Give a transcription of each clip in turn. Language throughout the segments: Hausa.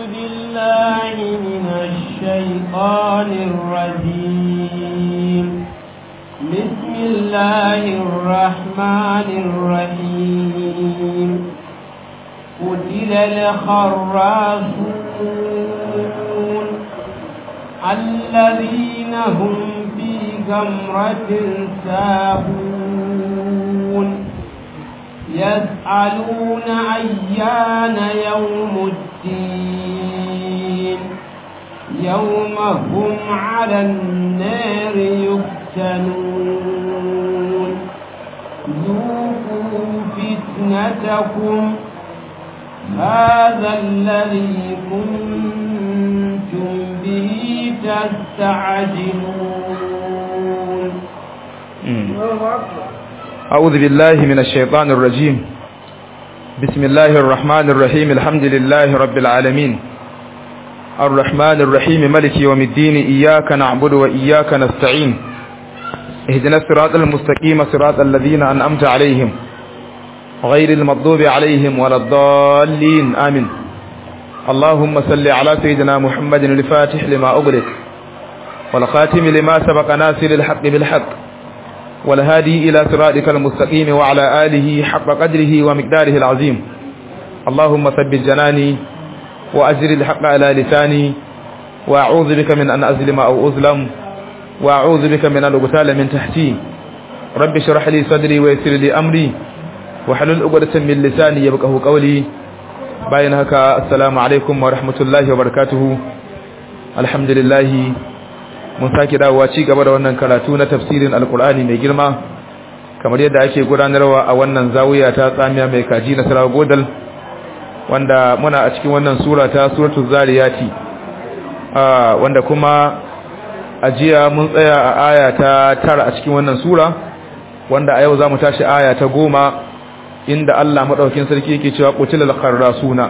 بالله من الشيطان الرجيم بسم الله الرحمن الرحيم قتل الخراسون الذين هم في غمرة ساهون يسألون أيان يوم الدين يوم هم على النار يفتنون ذوقوا فتنتكم هذا الذي كنتم به تستعجلون أعوذ بالله من الشيطان الرجيم بسم الله الرحمن الرحيم الحمد لله رب العالمين الرحمن الرحيم ملك يوم الدين إياك نعبد وإياك نستعين اهدنا الصراط المستقيم صراط الذين أنأمت عليهم غير المغضوب عليهم ولا الضالين آمين اللهم صل على سيدنا محمد الفاتح لما أغلق والخاتم لما سبق ناصر الحق بالحق والهادي إلى صراطك المستقيم وعلى آله حق قدره ومقداره العظيم اللهم ثبت جناني وأجر الحق على لساني وأعوذ بك من أن أظلم أو أظلم وأعوذ بك من أن أغتال من تحتي رب اشرح لي صدري ويسر لي أمري وحلل عقدة من لساني يبقه قولي باين هكا السلام عليكم ورحمة الله وبركاته الحمد لله mun sake dawowa ci gaba da wannan karatu na tafsirin alkur'ani mai girma kamar yadda ake gudanarwa a wannan zawiya ta tsamiya mai kaji na sarawa godal wanda muna a cikin wannan sura ta suratul zariyati wanda kuma a jiya mun tsaya a aya ta tara a cikin wannan sura wanda a yau za mu tashi aya ta goma inda Allah maɗaukin sarki yake cewa qutilal kharrasuna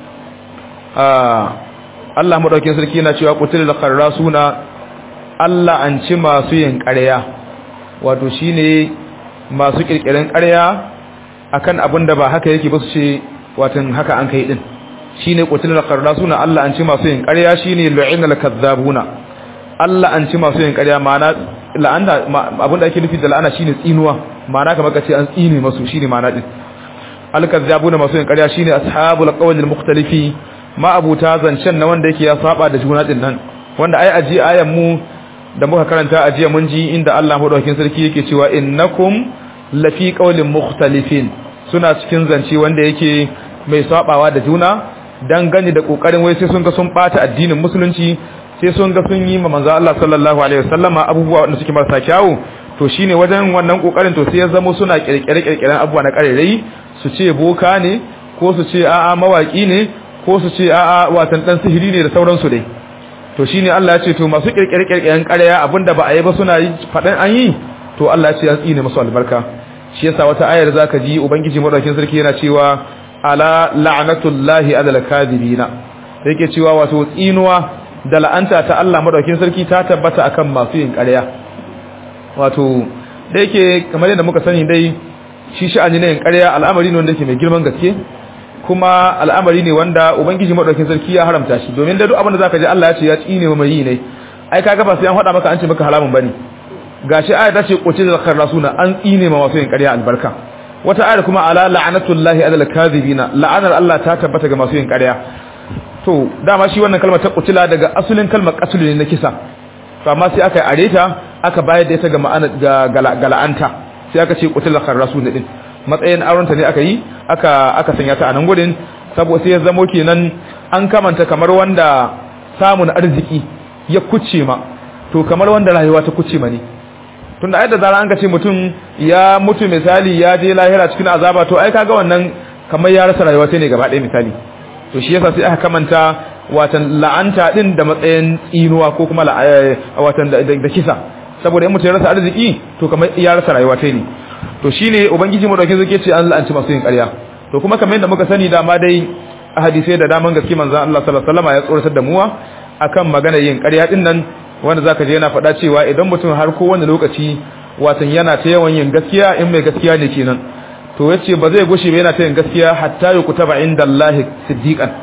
Allah maɗaukin sarki yana cewa qutilal kharrasuna Allah an ci masu yin ƙarya wato shine masu ƙirƙirin ƙarya akan abin da ba haka yake ba su ce watan haka an kai din shine qutilal kharrasuna Allah an ci masu yin ƙarya shine lu'inal kadzabuna Allah an ci masu yin ƙarya ma'ana la'anta abin da ake nufi da la'ana shine tsinuwa ma'ana kamar kace an tsine masu shine ma'ana din al-kadzabuna masu yin ƙarya shine ashabul qawlil mukhtalifi ma abuta zancen na wanda yake ya saba da juna din nan wanda ai aji ayan mu da muka karanta a jiya mun ji inda Allah madaukakin sarki yake cewa innakum lafi qawlin mukhtalifin suna cikin zance wanda yake mai sabawa da juna dan gani da kokarin wai sai sun ga sun bata addinin musulunci sai sun ga sun yi ma manzo Allah sallallahu alaihi wasallama abubuwa wanda suke marasa kyawu to shine wajen wannan kokarin to sai ya zama suna kirkire kirkiren abubuwa na karerai su ce boka ne ko su ce a'a mawaki ne ko su ce a'a watan dan sihiri ne da sauransu dai to shine Allah ya ce to masu kirkire-kirkiren ƙarya abinda ba a yi ba suna yi faɗin an yi to Allah ya ce an tsine masu albarka shi yasa wata ayar zaka ji ubangiji madaukakin sarki yana cewa ala la'natullahi alal kadhibina yake cewa wato tsinuwa da la'anta ta Allah madaukakin sarki ta tabbata akan masu yin ƙarya wato da yake kamar yadda muka sani dai shi sha'ani ne yin ƙarya al'amari ne wanda yake mai girman gaske kuma al'amari ne wanda ubangiji madaukakin sarki ya haramta shi domin da duk abin da zaka ji Allah ya ce ya tsine mu mai ne ai kaga ba sai an faɗa maka an ce maka haramun bane gashi aya ta ce qutil kharrasuna an tsine ma masu yin ƙarya albarka wata aya kuma ala la'anatullahi alal kadhibina la'anar Allah ta tabbata ga masu yin ƙarya to dama shi wannan kalmar ta qutila daga asulin kalmar qatl ne na kisa to amma sai aka are ta aka bayar da ita ga ma'ana ga la'anta sai aka ce qutil kharrasuna din matsayin aurenta ne aka yi aka aka sanya ta a nan gurin saboda sai ya zamo kenan an kamanta kamar wanda samun arziki ya kuce ma to kamar wanda rayuwa ta kuce ma ne tunda ai da zara an ce mutum ya mutu misali ya je lahira cikin azaba to ai kaga wannan kamar ya rasa rayuwa sai ne gaba ɗaya misali to shi yasa sai aka kamanta watan la'anta din da matsayin tsinuwa ko kuma watan da kisa saboda in mutum ya rasa arziki to kamar ya rasa rayuwa ta ne to shine ubangiji mu dauke zake ce an la'anci masu yin ƙarya to kuma kamar yadda muka sani dama dai a hadisai da daman gaske manzon Allah sallallahu alaihi wasallam ya tsoratar da muwa akan magana yin ƙarya din nan wanda zaka je yana faɗa cewa idan mutum har ko wani lokaci watan yana ta yawan yin gaskiya in mai gaskiya ne kenan to yace ba zai gushe ba yana ta yin gaskiya hatta ya kutaba inda Allah siddiqan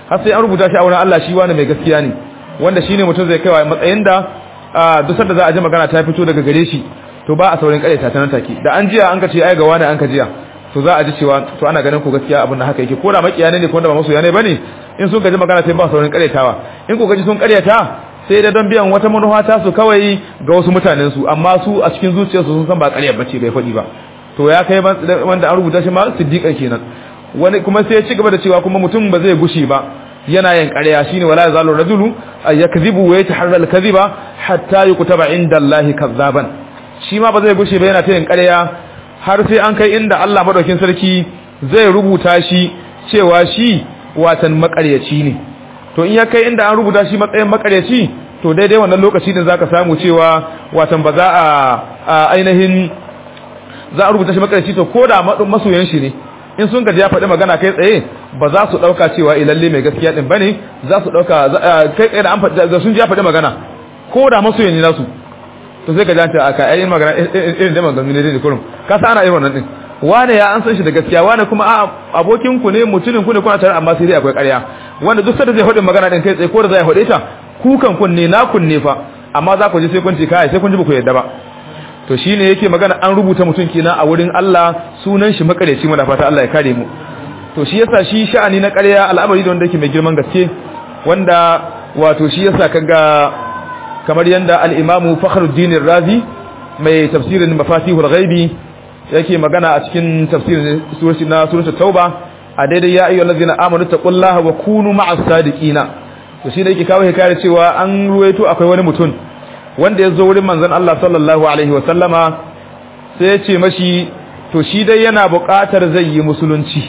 har sai an rubuta shi a wurin Allah shi wani mai gaskiya ne wanda shine mutum zai kaiwa matsayin da duk sanda za a ji magana ta fito daga gare shi to ba a saurin kare ta nan take da an jiya an ka ce ai ga wani an ka jiya to za a ji cewa to ana ganin ko gaskiya abin da haka yake ko da makiya ne ko da ba masoya ne bane in sun gaji magana sai ba saurin karetawa in ko gaji sun karyata sai da don biyan wata manufa ta su kawai ga wasu mutanen su amma su a cikin zuciyarsu sun san ba ƙarya bace bai faɗi ba to ya kai wanda an rubuta shi ma siddiqan kenan wani kuma sai ya ci gaba da cewa kuma mutum ba zai gushi ba yana yin ƙarya shine wala yazalu rajulu yakzibu wa yataharra al-kadhiba hatta yukutaba inda Allahi kazzaban shi ma ba zai gushi ba yana ta yin ƙarya har sai an kai inda Allah madaukin sarki zai rubuta shi cewa shi watan makaryaci ne to in ya kai inda an rubuta shi matsayin makaryaci to daidai wannan lokaci din zaka samu cewa watan ba za a ainihin za a rubuta shi makaryaci to koda masoyan shi ne in sun gaji ya faɗi magana kai tsaye ba za su ɗauka cewa ilalle mai gaskiya ɗin bane za su ɗauka kai tsaye da an faɗi sun ji ya faɗi magana ko da masoyan ne nasu to sai ka ji ta aka ayin magana irin da magana ne ne kurum ka sa ana irin wannan din wane ya an san shi da gaskiya wane kuma a abokin ku ne mutumin ku ne kuna tare amma sai dai akwai ƙarya wanda duk sanda zai faɗi magana din kai tsaye ko da zai faɗe ta kukan kun ne na kun ne fa amma za ku ji sai kun ce kai sai kun ji ba ku yadda ba to shine yake magana an rubuta mutum kenan a wurin Allah sunan shi makareci muna fata Allah ya kare mu to shi yasa shi sha'ani na ƙarya al'amari da wanda yake mai girman gaske wanda wato shi yasa kaga kamar yanda al-Imam Fakhruddin Razi mai tafsirin Mafatihul Ghaibi yake magana a cikin tafsirin surati na suratul Tauba a daidai ya ayyuhal ladzina amanu taqullaha wa kunu ma'as sadiqina to shi ne yake kawo hikayar cewa an ruwaito akwai wani mutum wanda ya zo wurin manzon Allah sallallahu alaihi wa sallama sai ya ce mashi to shi dai yana buƙatar zai yi musulunci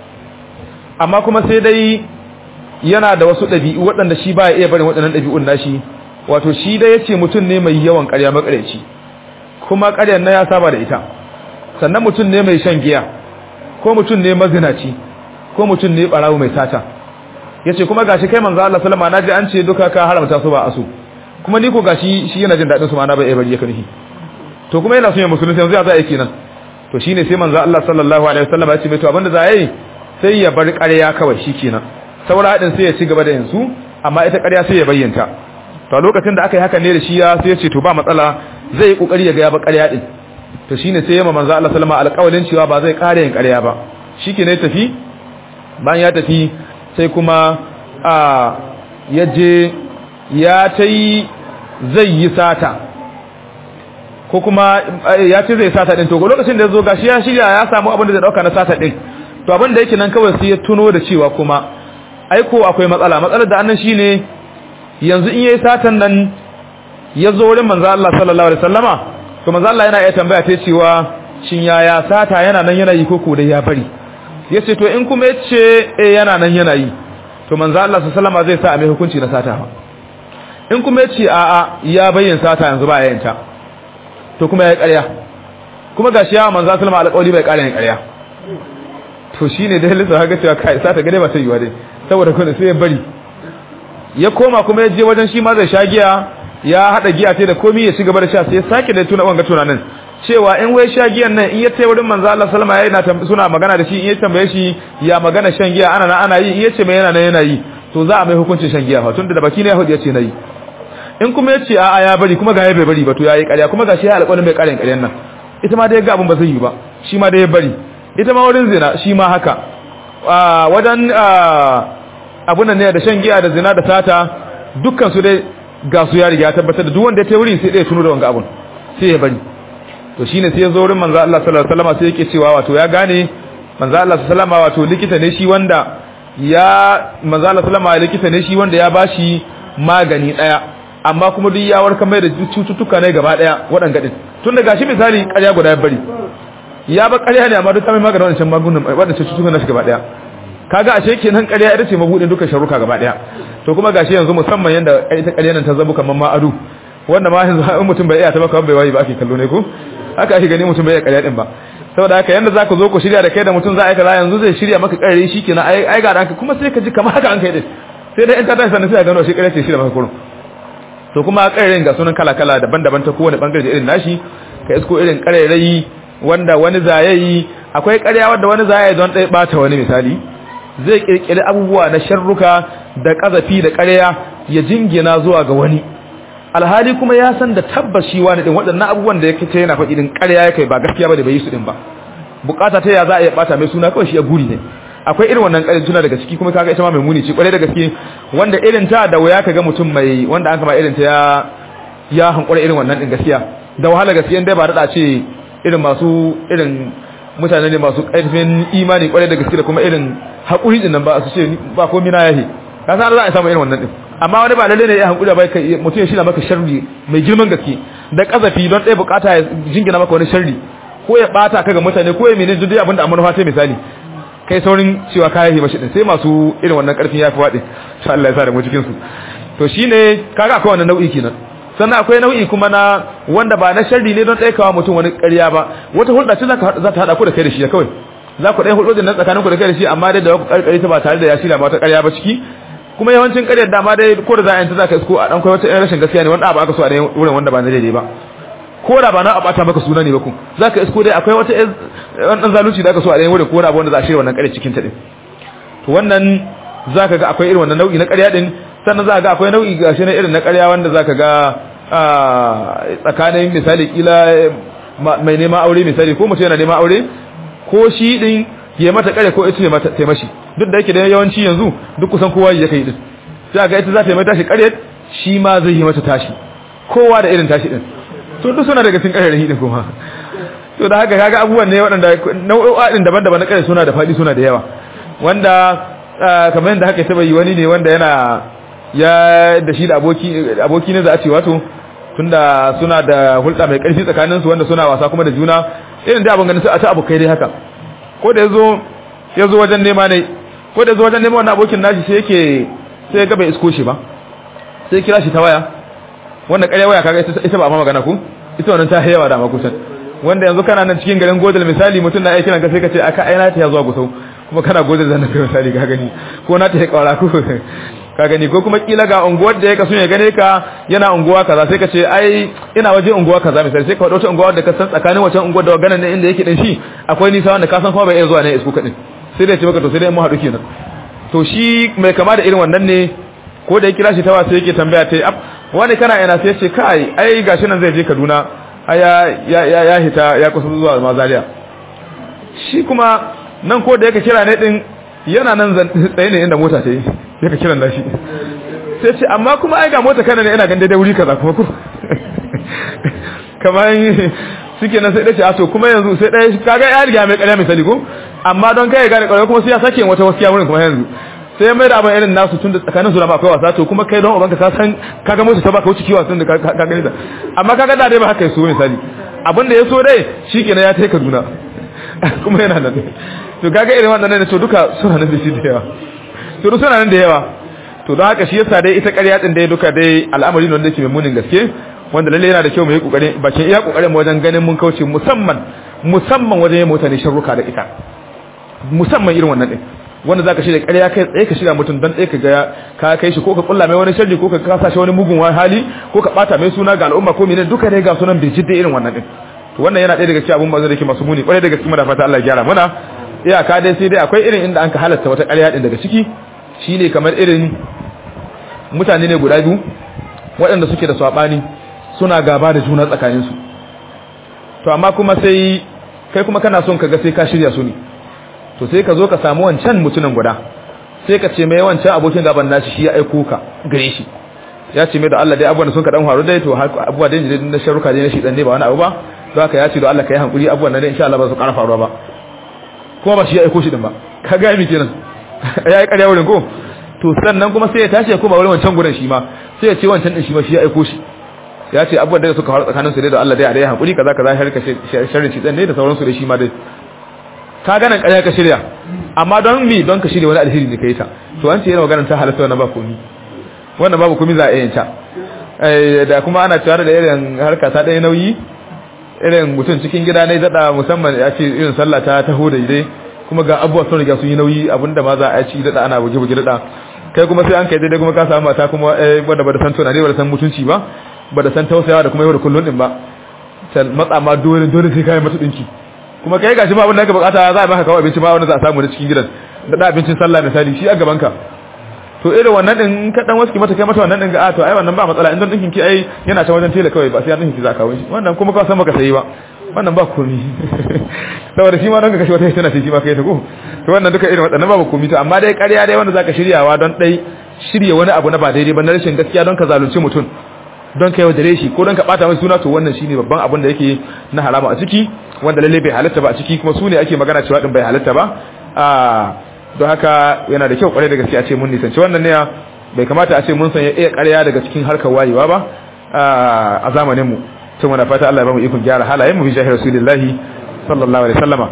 amma kuma sai dai yana da wasu ɗabi'u waɗanda shi ba ya iya barin waɗannan ɗabi'un nashi wato shi dai ya ce mutum ne mai yawan ƙarya makareci kuma ƙaryar na ya saba da ita sannan mutum ne mai shan giya ko mutum ne mazinaci ko mutum ne ɓarawo mai sata ya ce kuma gashi kai manzo Allah sallama na ji an ce duka ka haramta su ba asu kuma ni ko gashi shi yana jin daɗin su ma na bai iya bari ya kanihi to kuma yana son ya musulunci yanzu ya za a yi kenan to shine sai manzo Allah sallallahu alaihi wasallam ya ce mai to abinda za a yi sai ya bar ƙarya kawai shikenan saboda hadin sai ya ci gaba da yanzu amma ita ƙarya sai ya bayyanta to lokacin da aka yi haka ne da shi ya sai ya ce to ba matsala zai yi kokari ya ga ya ba ƙarya din to shine sai ya ma manzo Allah sallama alƙawalin cewa ba zai ƙara yin ƙarya ba shikenan ya tafi bayan ya tafi sai kuma a yaje ya tai zai yi sata ko kuma ya ce zai sata din to lokacin da ya zo gashi ya shirya ya samu abin da zai dauka na sata din to abin da yake nan kawai sai ya tuno da cewa kuma aiko akwai matsala matsalar da annan shine yanzu in yayi satan nan ya zo wurin manzo Allah sallallahu alaihi wasallama to manzo Allah yana iya tambaya ta cewa shin yaya sata yana nan yana yi ko ko dai ya bari yace to in kuma yace eh yana nan yana yi to manzo Allah sallallahu alaihi wasallama zai sa a mai hukunci na sata in kuma yace a'a ya bayyana sata yanzu ba yayin ta to kuma ya ƙarya kuma gashi ya manzo sallama alƙawari bai ƙara yin ƙarya to shine dai lissa haka cewa kai sata gade ba ta yiwa dai saboda kuma sai ya bari ya koma kuma ya je wajen shi ma zai sha giya ya hada giya sai da komai ya ci gaba da sha sai ya sake da tuna wanga tunanin cewa in wai sha giyan nan in ya tai wurin manzo Allah sallama yana suna magana da shi in ya tambaye shi ya magana shan giya ana nan ana yi in yace mai yana nan yana yi to za a mai hukuncin shan giya fa tunda da baki ne ya hudu yace nayi in kuma yace a a ya bari kuma ga ya bai bari ba to yayi ƙarya kuma gashi ya alƙawarin bai ƙaryan ƙaryan nan ita ma dai ga abin ba zai yi ba shi ma dai ya bari ita ma wurin zina shi ma haka wajen abun nan ne da shan giya da zina da sata dukkan su dai ga su ya riga tabbatar da duk wanda ya tai wuri sai dai tuno da wanga abun sai ya bari to shine sai ya zo wurin manzo Allah sallallahu alaihi wasallam sai yake cewa wato ya gane manzo Allah sallallahu alaihi wasallam wato likita ne shi wanda ya manzo Allah sallallahu alaihi likita ne shi wanda ya bashi magani daya amma kuma duk ya warkar mai da cututtuka ne gaba daya waɗanga din tun da gashi misali ƙarya guda ya bari ya ba ƙarya ne amma duk mai maganin wannan magunan waɗannan cututtukan nashi gaba daya kaga ashe kenan ƙarya ita ce mabudin dukkan sharuka gaba daya to kuma gashi yanzu musamman yanda ita ƙarya nan ta zabu kaman ma adu wanda ma yanzu in mutum bai iya ta baka bai wayi ba ake kallo ne ko haka ake gani mutum bai iya ƙarya din ba saboda haka yanda zaka zo ku shirya da kai da mutum za a yi kaza yanzu zai shirya maka ƙarya shikenan ai ai ga ranka kuma sai ka ji kamar haka an kai din sai dai in ta tashi sannan sai ka gano shi ƙarya ce shirya maka kurun to kuma ƙarairayin ga sunan kala-kala daban-daban ta kowane bangare da irin nashi ka isko irin ƙarairayi wanda wani zayayi akwai ƙarya wanda wani zayayi don ɗaya ɓata wani misali zai kirkiri abubuwa na sharruka da kazafi da ƙarya ya jingina zuwa ga wani alhali kuma ya san da tabbashi wani din waɗannan abubuwan da yake ta yana faɗi din ƙarya yake ba gaskiya ba da bai yi su din ba bukata ta ya za a iya bata mai suna kawai shi ya guri ne akwai irin wannan ƙarin tuna daga ciki kuma kaga ita ma mai muni ce kwarai da gaske wanda irin ta da waya kaga mutum mai wanda an kama irin ta ya ya hankura irin wannan din gaskiya da wahala gaskiya dai ba da ce irin masu irin mutane ne masu ƙarfin imani kwarai da gaske da kuma irin haƙuri din nan ba su ce ba komai na yahi ka san za a samu irin wannan din amma wani ba lalle ne ya hankuri ba kai mutum ya shirya maka sharri mai girman gaske da kazafi don ɗaya bukata ya jingina maka wani sharri ko ya bata ka ga mutane ko ya mene duk abinda amma nufa ta misali kai saurin cewa kayan yi mashi din sai masu irin wannan karfin yafi waɗe insha Allah ya sa da mu cikin su to shine kaga akwai wannan nau'i kenan sannan akwai nau'i kuma na wanda ba na sharri ne don ɗaikawa mutum wani ƙarya ba wata hulɗa ce za ta haɗa ku da kai da shi kawai za ku ɗaya hulɗojin nan tsakanin ku da kai da shi amma dai da ku ƙarƙari ta ba tare da ya shirya wata ƙarya ba ciki kuma yawancin ƙaryar dama dai ko da za a yanta za ka isko a ɗan kai wata rashin gaskiya ne wanda ba aka so a wurin wanda ba na daidai ba ko da ba na a bata maka suna ne ba ku za ka isko dai akwai wata ɗan zalunci da aka so a ɗaya wurin ko da wanda za a shirya wannan ƙarya cikin ta ɗin to wannan za ka ga akwai irin wannan nau'i na ƙarya ɗin sannan za ka ga akwai nau'i gashi na irin na ƙarya wanda za ka ga tsakanin misali kila mai neman aure misali ko mutum yana neman aure ko shi ɗin ya mata ƙarya ko ita ya mata taimashi duk da yake da yawanci yanzu duk kusan kowa ya kai din sai ga ita za ta yi mata tashi ƙarya shi ma zai yi mata tashi kowa da irin tashi din to duk suna daga cikin ƙarya din kuma to da haka kaga abubuwan ne waɗanda nau'o'a din daban-daban na ƙarya suna da faɗi suna da yawa wanda kamar yadda haka taba yi wani ne wanda yana ya da shi da aboki aboki ne za a ce wato tunda suna da hulɗa mai ƙarfi tsakanin su wanda suna wasa kuma da juna irin da abin ganin su a ta abokai dai haka ko da yazo yazo wajen nema ne ko da yazo wajen nema wannan abokin nashi sai yake sai ya ga bai isko shi ba sai kira shi ta waya wanda ƙarya waya kaga ita ba ma magana ku ita wannan ta yawa da ma kusan wanda yanzu kana nan cikin garin godal misali mutum na aikin ka sai ka ce aka aina ta ya zuwa gusau kuma kana godal zan kai misali ka gani ko na ta ya kawara ku ka gani ko kuma kila ga unguwar da ya kasu ya gane ka yana unguwa kaza sai ka ce ai ina waje unguwa kaza misali sai ka faɗo ta unguwa da ka san tsakanin wancan unguwar da ganin ne inda yake din shi akwai nisa wanda ka san kuma bai iya zuwa ne isku kadin sai dai ce maka to sai dai mu haɗu kenan to shi mai kama da irin wannan ne ko da ya kira shi ta wasu yake tambaya ta ab wani kana ina sai ya ce kai ai gashi nan zai je Kaduna aya ya ya ya hita ya kusa zuwa Mazariya shi kuma nan ko da yake kira ne din yana nan tsaye ne inda mota ta yi yake kiran da shi sai ce amma kuma ai ga mota kana ne ina gan daidai wuri kaza kuma ku kamar suke nan sai dace a to kuma yanzu sai dai kaga ya riga mai ƙarya misali ko amma don kai ga ƙarya kuma sai ya sake wata waskiya wurin kuma yanzu sai mai da abin irin nasu tun da tsakanin su da akwai wasa to kuma kai don ubanka ka san kaga musu ta baka wuce kiwa tun da ka gani da amma kaga da dai ba haka yaso misali abin da ya so dai shikenan ya tai Kaduna kuma yana nan to kaga irin wannan ne to duka suna nan da shi da yawa to duk suna nan da yawa to don haka shi yasa dai ita ƙarya din dai duka dai al'amari ne wanda yake mai munin gaske wanda lalle yana da kyau mu yi kokari bakin iya kokarin mu wajen ganin mun kauce musamman musamman wajen yin mutane sharruka da ita musamman irin wannan din wanda zaka shirya ƙarya kai tsaye ka shirya mutum dan tsaye ka ga ka kai shi ko ka kulla mai wani sharri ko ka kasa shi wani mugun hali ko ka bata mai suna ga al'umma ko menene duka dai ga sunan bai jidda irin wannan din to wannan yana ɗaya daga cikin abun bazan da ke masu muni kwarai daga cikin da fata Allah ya gyara mana iyaka dai sai dai akwai irin inda an ka halatta wata ƙarya din daga ciki shine kamar irin mutane ne guda biyu waɗanda suke da sabani suna gaba da juna tsakaninsu to amma kuma sai kai kuma kana son ka ga sai ka shirya su ne to sai ka zo ka samu wancan mutumin guda sai ka ce mai wancan abokin gaban nashi shi ya aiko ka gare shi ya ce mai da Allah dai abubuwan sun ka dan faru dai to abubuwa dai na sharuka dai na shi dan ne ba wani abu ba to haka ya ce da Allah kai hankuri abubuwan nan dai insha Allah ba su ƙara faruwa ba kuma ba shi ya aiko shi din ba ka ga mi kenan ya yi ƙarya wurin ko to sannan kuma sai ya tashi ya koma wurin wancan gurin shi ma sai ya ce wancan din shi ma shi ya aiko shi ya ce abubuwan da suka faru tsakanin su dai da Allah dai a dai hankuri kaza kaza har ka sharri shi dan ne da sauransu da shi ma dai ka ganin ƙarya ka shirya amma don mi don ka shirya wani alheri ne kai ta to an ce yana maganar ta halatta wannan ba komi wannan babu komi za a yin ta da kuma ana cewa da irin harka ta ɗaya nauyi irin mutum cikin gida ne daɗa musamman ya ce irin sallah ta taho da idai kuma ga abubuwa sun riga sun yi nauyi abinda ma za a ci daɗa ana buge-buge daɗa kai kuma sai an kai daidai kuma ka samu mata kuma wadda ba da san tunani ba da san mutunci ba ba da san tausayawa da kuma yau da kullun din ba matsa ma dole dole sai kai mata dinki kuma kai gashi ma abin da ka bukata za a baka kawo abinci ma wanda za a samu da cikin gidan da da abincin sallah misali shi a gaban ka to irin wannan din ka dan waski mata kai mata wannan din ga a to ai wannan ba matsala in dan dinkin ki ai yana ta wajen tela kawai ba sai dinkin ki za ka kawo shi wannan kuma ka san baka sayi ba wannan ba komi saboda shi ma don ka kashe wata tana ce shi ma kai ta ko to wannan duka irin waɗannan babu komi to amma dai ƙarya dai wanda zaka shiryawa don dai shirye wani abu na ba daidai ba na rashin gaskiya don ka zalunci mutum don ka yaudare shi ko don ka bata mai suna to wannan shine babban abin da yake na harama a ciki wanda lalle bai halatta ba a ciki kuma su ne ake magana cewa din bai halatta ba a don haka yana da kyau kwarai da gaskiya ce mun nisanci wannan ne bai kamata a ce mun sanya iya ƙarya daga cikin harkar wayewa ba a zamanin mu tun muna fata Allah ya bamu ikon gyara halayen mu bi jahil rasulillahi sallallahu alaihi wasallama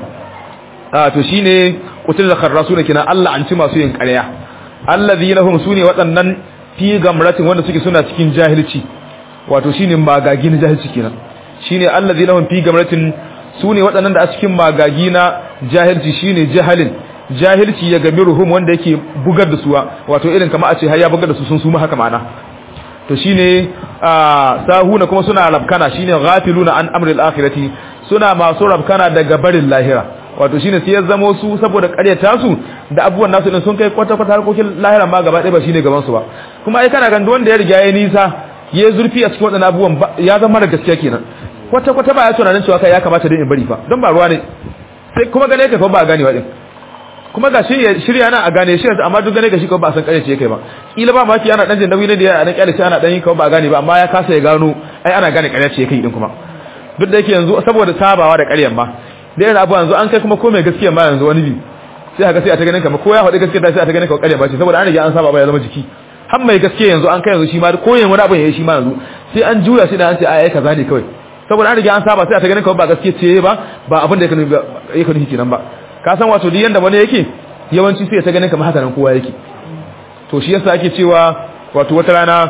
a to shine kutul kharrasuna kina Allah an ci masu yin ƙarya allazina hum sune waɗannan fi gamratin wanda suke suna cikin jahilci wato shine magagi na jahilci kenan shine allazina hum fi gamratin sune waɗannan da a cikin magagi na jahilci shine jahalin jahilci ya gami ruhum wanda yake bugar da suwa wato irin kama a ce har ya bugar da su sun suma haka ma'ana to shine sahuna kuma suna rabkana shine ghafiluna an amril akhirati suna masu rabkana daga barin lahira wato shine sai ya zamo su saboda ƙaryata su da abubuwan nasu din sun kai kwata kwata harkokin lahira ma gaba ɗaya ba shine gaban su ba kuma ai kana ganin wanda ya riga ya nisa ya zurfi a cikin wadannan abubuwan ya zama da gaskiya kenan kwata kwata ba ya tunanin cewa kai ya kamata dai in bari fa don ba ruwa ne sai kuma gane ka fa ba ganewa din kuma ga shi shirya na a gane shi amma duk gane ga shi ko ba san kare ce kai ba kila ba maki ana dan jin nauyi ne da ya dan kyale shi ana dan yi ko ba gane ba amma ya kasa ya gano ai ana gane kare ce kai din kuma duk da yake yanzu saboda sabawa da ƙaryan ma da yana abu yanzu an kai kuma ko mai gaskiya ma yanzu wani bi sai haka sai a ta ganin kamar ko ya faɗi gaskiya da sai a ta ganin kamar ƙarya ba ce saboda an riga an saba ba ya zama jiki har mai gaskiya yanzu an kai yanzu shi ma ko yin wani abu ya yi shi ma yanzu sai an juya sai da an ce ai kaza ne kawai saboda an riga an saba sai a ta ganin kamar ba gaskiya ce ba ba abin da yake nufi kenan ba ka san wato duk yanda wani yake yawanci sai ta ganin kamar haka nan kowa yake to shi yasa ake cewa wato wata rana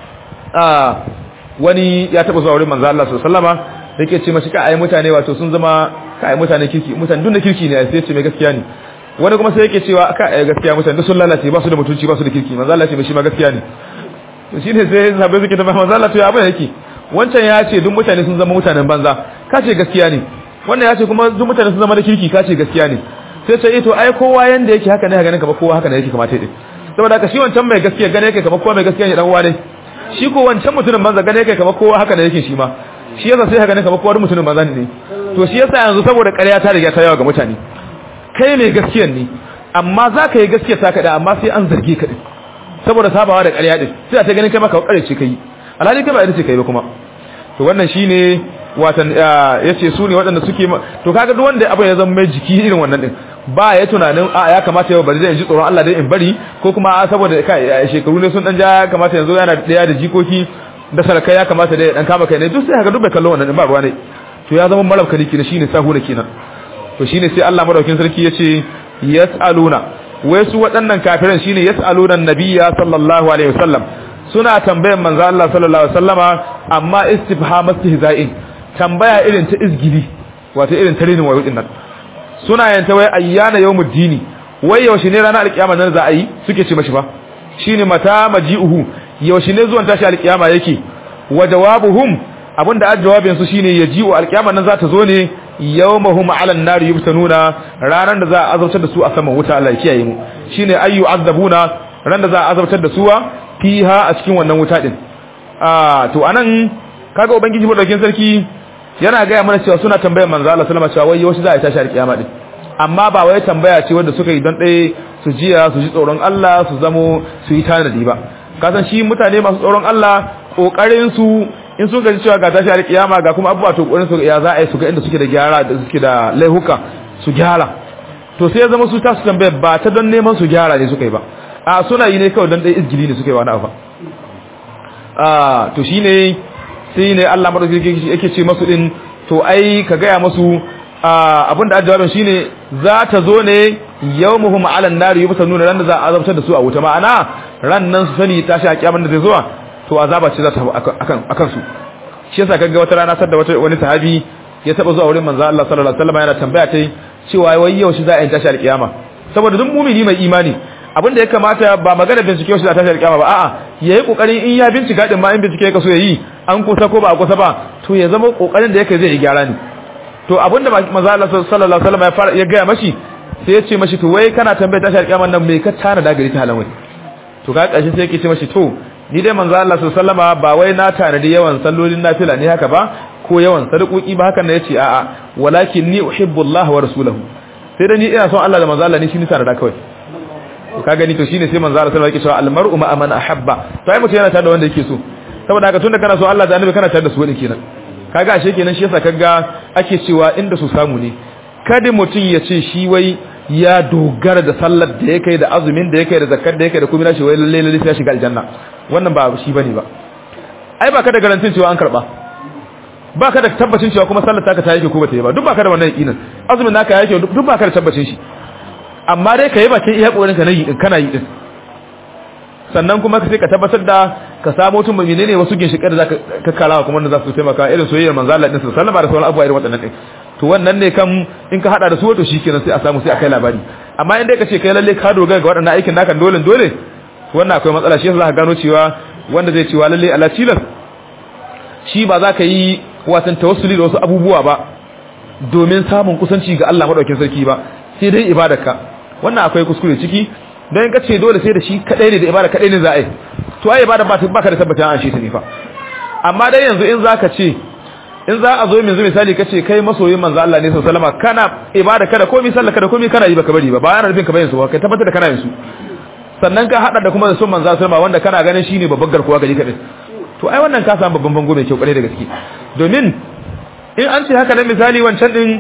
a wani ya taba zuwa wurin manzo Allah sallallahu alaihi wasallama yake ce mashi ka ai mutane wato sun zama ka ai mutane kirki mutane duk da kirki ne sai ce mai gaskiya ne wani kuma sai yake cewa ka ai gaskiya mutane duk sun lalace ba su da mutunci ba su da kirki manzo Allah ce mai shi ma gaskiya ne to shine sai sahabbai suke ta manzo Allah to ya abin yake wancan ya ce duk mutane sun zama mutanen banza ka ce gaskiya ne wannan ya ce kuma duk mutane sun zama da kirki ka ce gaskiya ne sai ce to ai kowa yanda yake haka ne ganin kamar kowa haka ne yake kamata yake saboda haka shi wancan mai gaskiya gane yake kamar kowa mai gaskiya ne dan uwa ne shi ko wancan mutumin banza gane yake kamar kowa haka ne yake shi ma shi yasa sai haka ne kamar kowa mutumin banza ne to shi yasa yanzu saboda ƙarya ta riga ta yawa ga mutane kai mai gaskiya ne amma za ka yi gaskiya ta kaɗa amma sai an zarge ka din saboda sabawa da ƙarya din sai a ta ganin kai maka ƙarya ce kai alhali kai ba ita ce kai ba kuma to wannan shine watan yace su ne waɗanda suke to kaga duk wanda abin ya zama mai jiki irin wannan din ba ya tunanin a ya kamata yau bari zai ji tsoron Allah dai in bari ko kuma a saboda kai shekaru ne sun dan ja kamata yanzu yana daya da jikoki da sarkai ya kamata dai dan kama kai ne duk sai haka duk bai kallo wannan din ba ruwa ne to ya zama marabka ne kina shine sahu ne kenan to shine sai Allah madaukin sarki yace yasaluna wai su waɗannan kafiran shine yasaluna nabiyya sallallahu alaihi wasallam suna tambayan manzo Allah sallallahu alaihi wasallama amma istifham istihza'in tambaya irin ta izgili wato irin ta rinin wayo din nan suna yanta wai ayyana yawmuddini wai yaushe ne ranar alkiyama nan za a yi suke ce mashi ba shine mata maji'uhu yaushe ne zuwan tashi alkiyama yake wa jawabuhum abinda a jawabin su shine yaji'u alkiyama nan za ta zo ne yawmahum 'ala an-nar yubtanuna ranan da za a azabtar da su a saman wuta Allah ya kiyaye mu shine ayyu azabuna ran da za a azabtar da su fiha a cikin wannan wuta din ah to anan kaga ubangiji madaukin sarki yana gaya mana cewa suna tambayar manzo Allah sallama cewa wai yaushe za a tashi alkiyama din amma ba wai tambaya ce wanda suka yi don ɗaya su jiya su ji tsoron Allah su zamo su yi tanadi ba kasan shi mutane masu tsoron Allah kokarin su in sun gaji cewa ga tashi alkiyama ga kuma abubuwa to kokarin su ya za a yi su ga inda suke da gyara da suke da laihuka su gyara to sai ya zama su ta su tambaya ba ta don neman su gyara ne suka yi ba a suna yi ne kawai don ɗaya izgili ne suka yi wani abu a to shine sai ne Allah madaukaki yake ce masu din to ai ka gaya masu abinda ajawabin shine za ta zo ne yawmuhum ala an-nar yubsanuna ran da za a azabtar da su a wuta ma'ana ran nan su sani tashi a kiyaman da zai zuwa to azaba ce za ta akan akan su shi yasa kaga wata rana sadda wata wani sahabi ya taba zuwa wurin manzo Allah sallallahu alaihi wasallam yana tambaya tai cewa wai yau shi za a yi tashi al-kiyama saboda duk mumini mai imani abinda ya kamata ba magana bincike shi da tashi al-kiyama ba a'a yayi kokarin in ya bincika din ma in bincike ya kaso yayi an kusa ko ba a kusa ba to ya zama kokarin da yake zai yi gyara ne to abinda manzo Allah sallallahu alaihi wasallam ya fara ya ga mashi sai ya ce mashi to wai kana tambayar tashi alƙiyama nan me ka tana da gari ta halan wai to ka ƙarshe sai yake ce mashi to ni dai manzo Allah sallallahu alaihi ba wai na tanadi yawan sallolin nafila ne haka ba ko yawan sadakoki ba hakan ne yace a'a walakin ni uhibbu Allah wa rasulahu sai da ni ina son Allah da manzo Allah ne shi ni tanada kawai to ka gani to shine sai manzo Allah sallallahu alaihi wasallam yake cewa almar'u ma man ahabba to ai mutum yana tare da wanda yake so saboda haka tunda kana so Allah da annabi kana tare da su wani kenan kaga ashe kenan shi yasa kaga ake cewa inda su samu ne kada mutum ya ce shi wai ya dogara da sallar da yake da azumin da yake da zakkar da yake da kuma shi wai lalle lalle sai shiga aljanna wannan ba shi bane ba ai ba ka da garantin cewa an karba ba ka da tabbacin cewa kuma sallar taka ta yake ko bata yi ba duk ba ka da wannan yakinin azumin naka yake duk ba ka da tabbacin shi amma dai kai bakin iya kokarin ka nayi din kana yi din sannan kuma sai ka tabbatar da ka samu mutum mai menene wasu ginshikar da zaka kakkarawa kuma wanda za su taimaka irin soyayyar manzo Allah din sallallahu alaihi wasallam da sauran abubuwa irin waɗannan din to wannan ne kan in ka hada da su wato shikenan sai a samu sai a kai labari amma in dai ka ce kai lalle ka dogara ga waɗannan aikin naka dole dole wannan akwai matsala shi yasa za ka gano cewa wanda zai cewa lalle ala tilas shi ba za ka yi watan tawassuli da wasu abubuwa ba domin samun kusanci ga Allah madaukakin sarki ba sai dai ibadarka wannan akwai kuskure ciki don ka ce dole sai da shi kadai ne da ibada kadai ne za a yi to ai ibada ba ta baka da tabbata an shi ta ne fa amma dai yanzu in zaka ce in za a zo yanzu misali kace kai masoyin manzo Allah ne sallallahu alaihi wasallam kana ibada kada komai sallah kada komai kana yi baka bari ba bayan rubin ka bayin su kai tabbatar da kana yin su sannan ka hada da kuma da son manzo sallallahu alaihi wanda kana ganin shine babbar garkuwa gari kadai to ai wannan ka samu babban bango mai kyau kare da gaske domin in an ce haka nan misali wancan din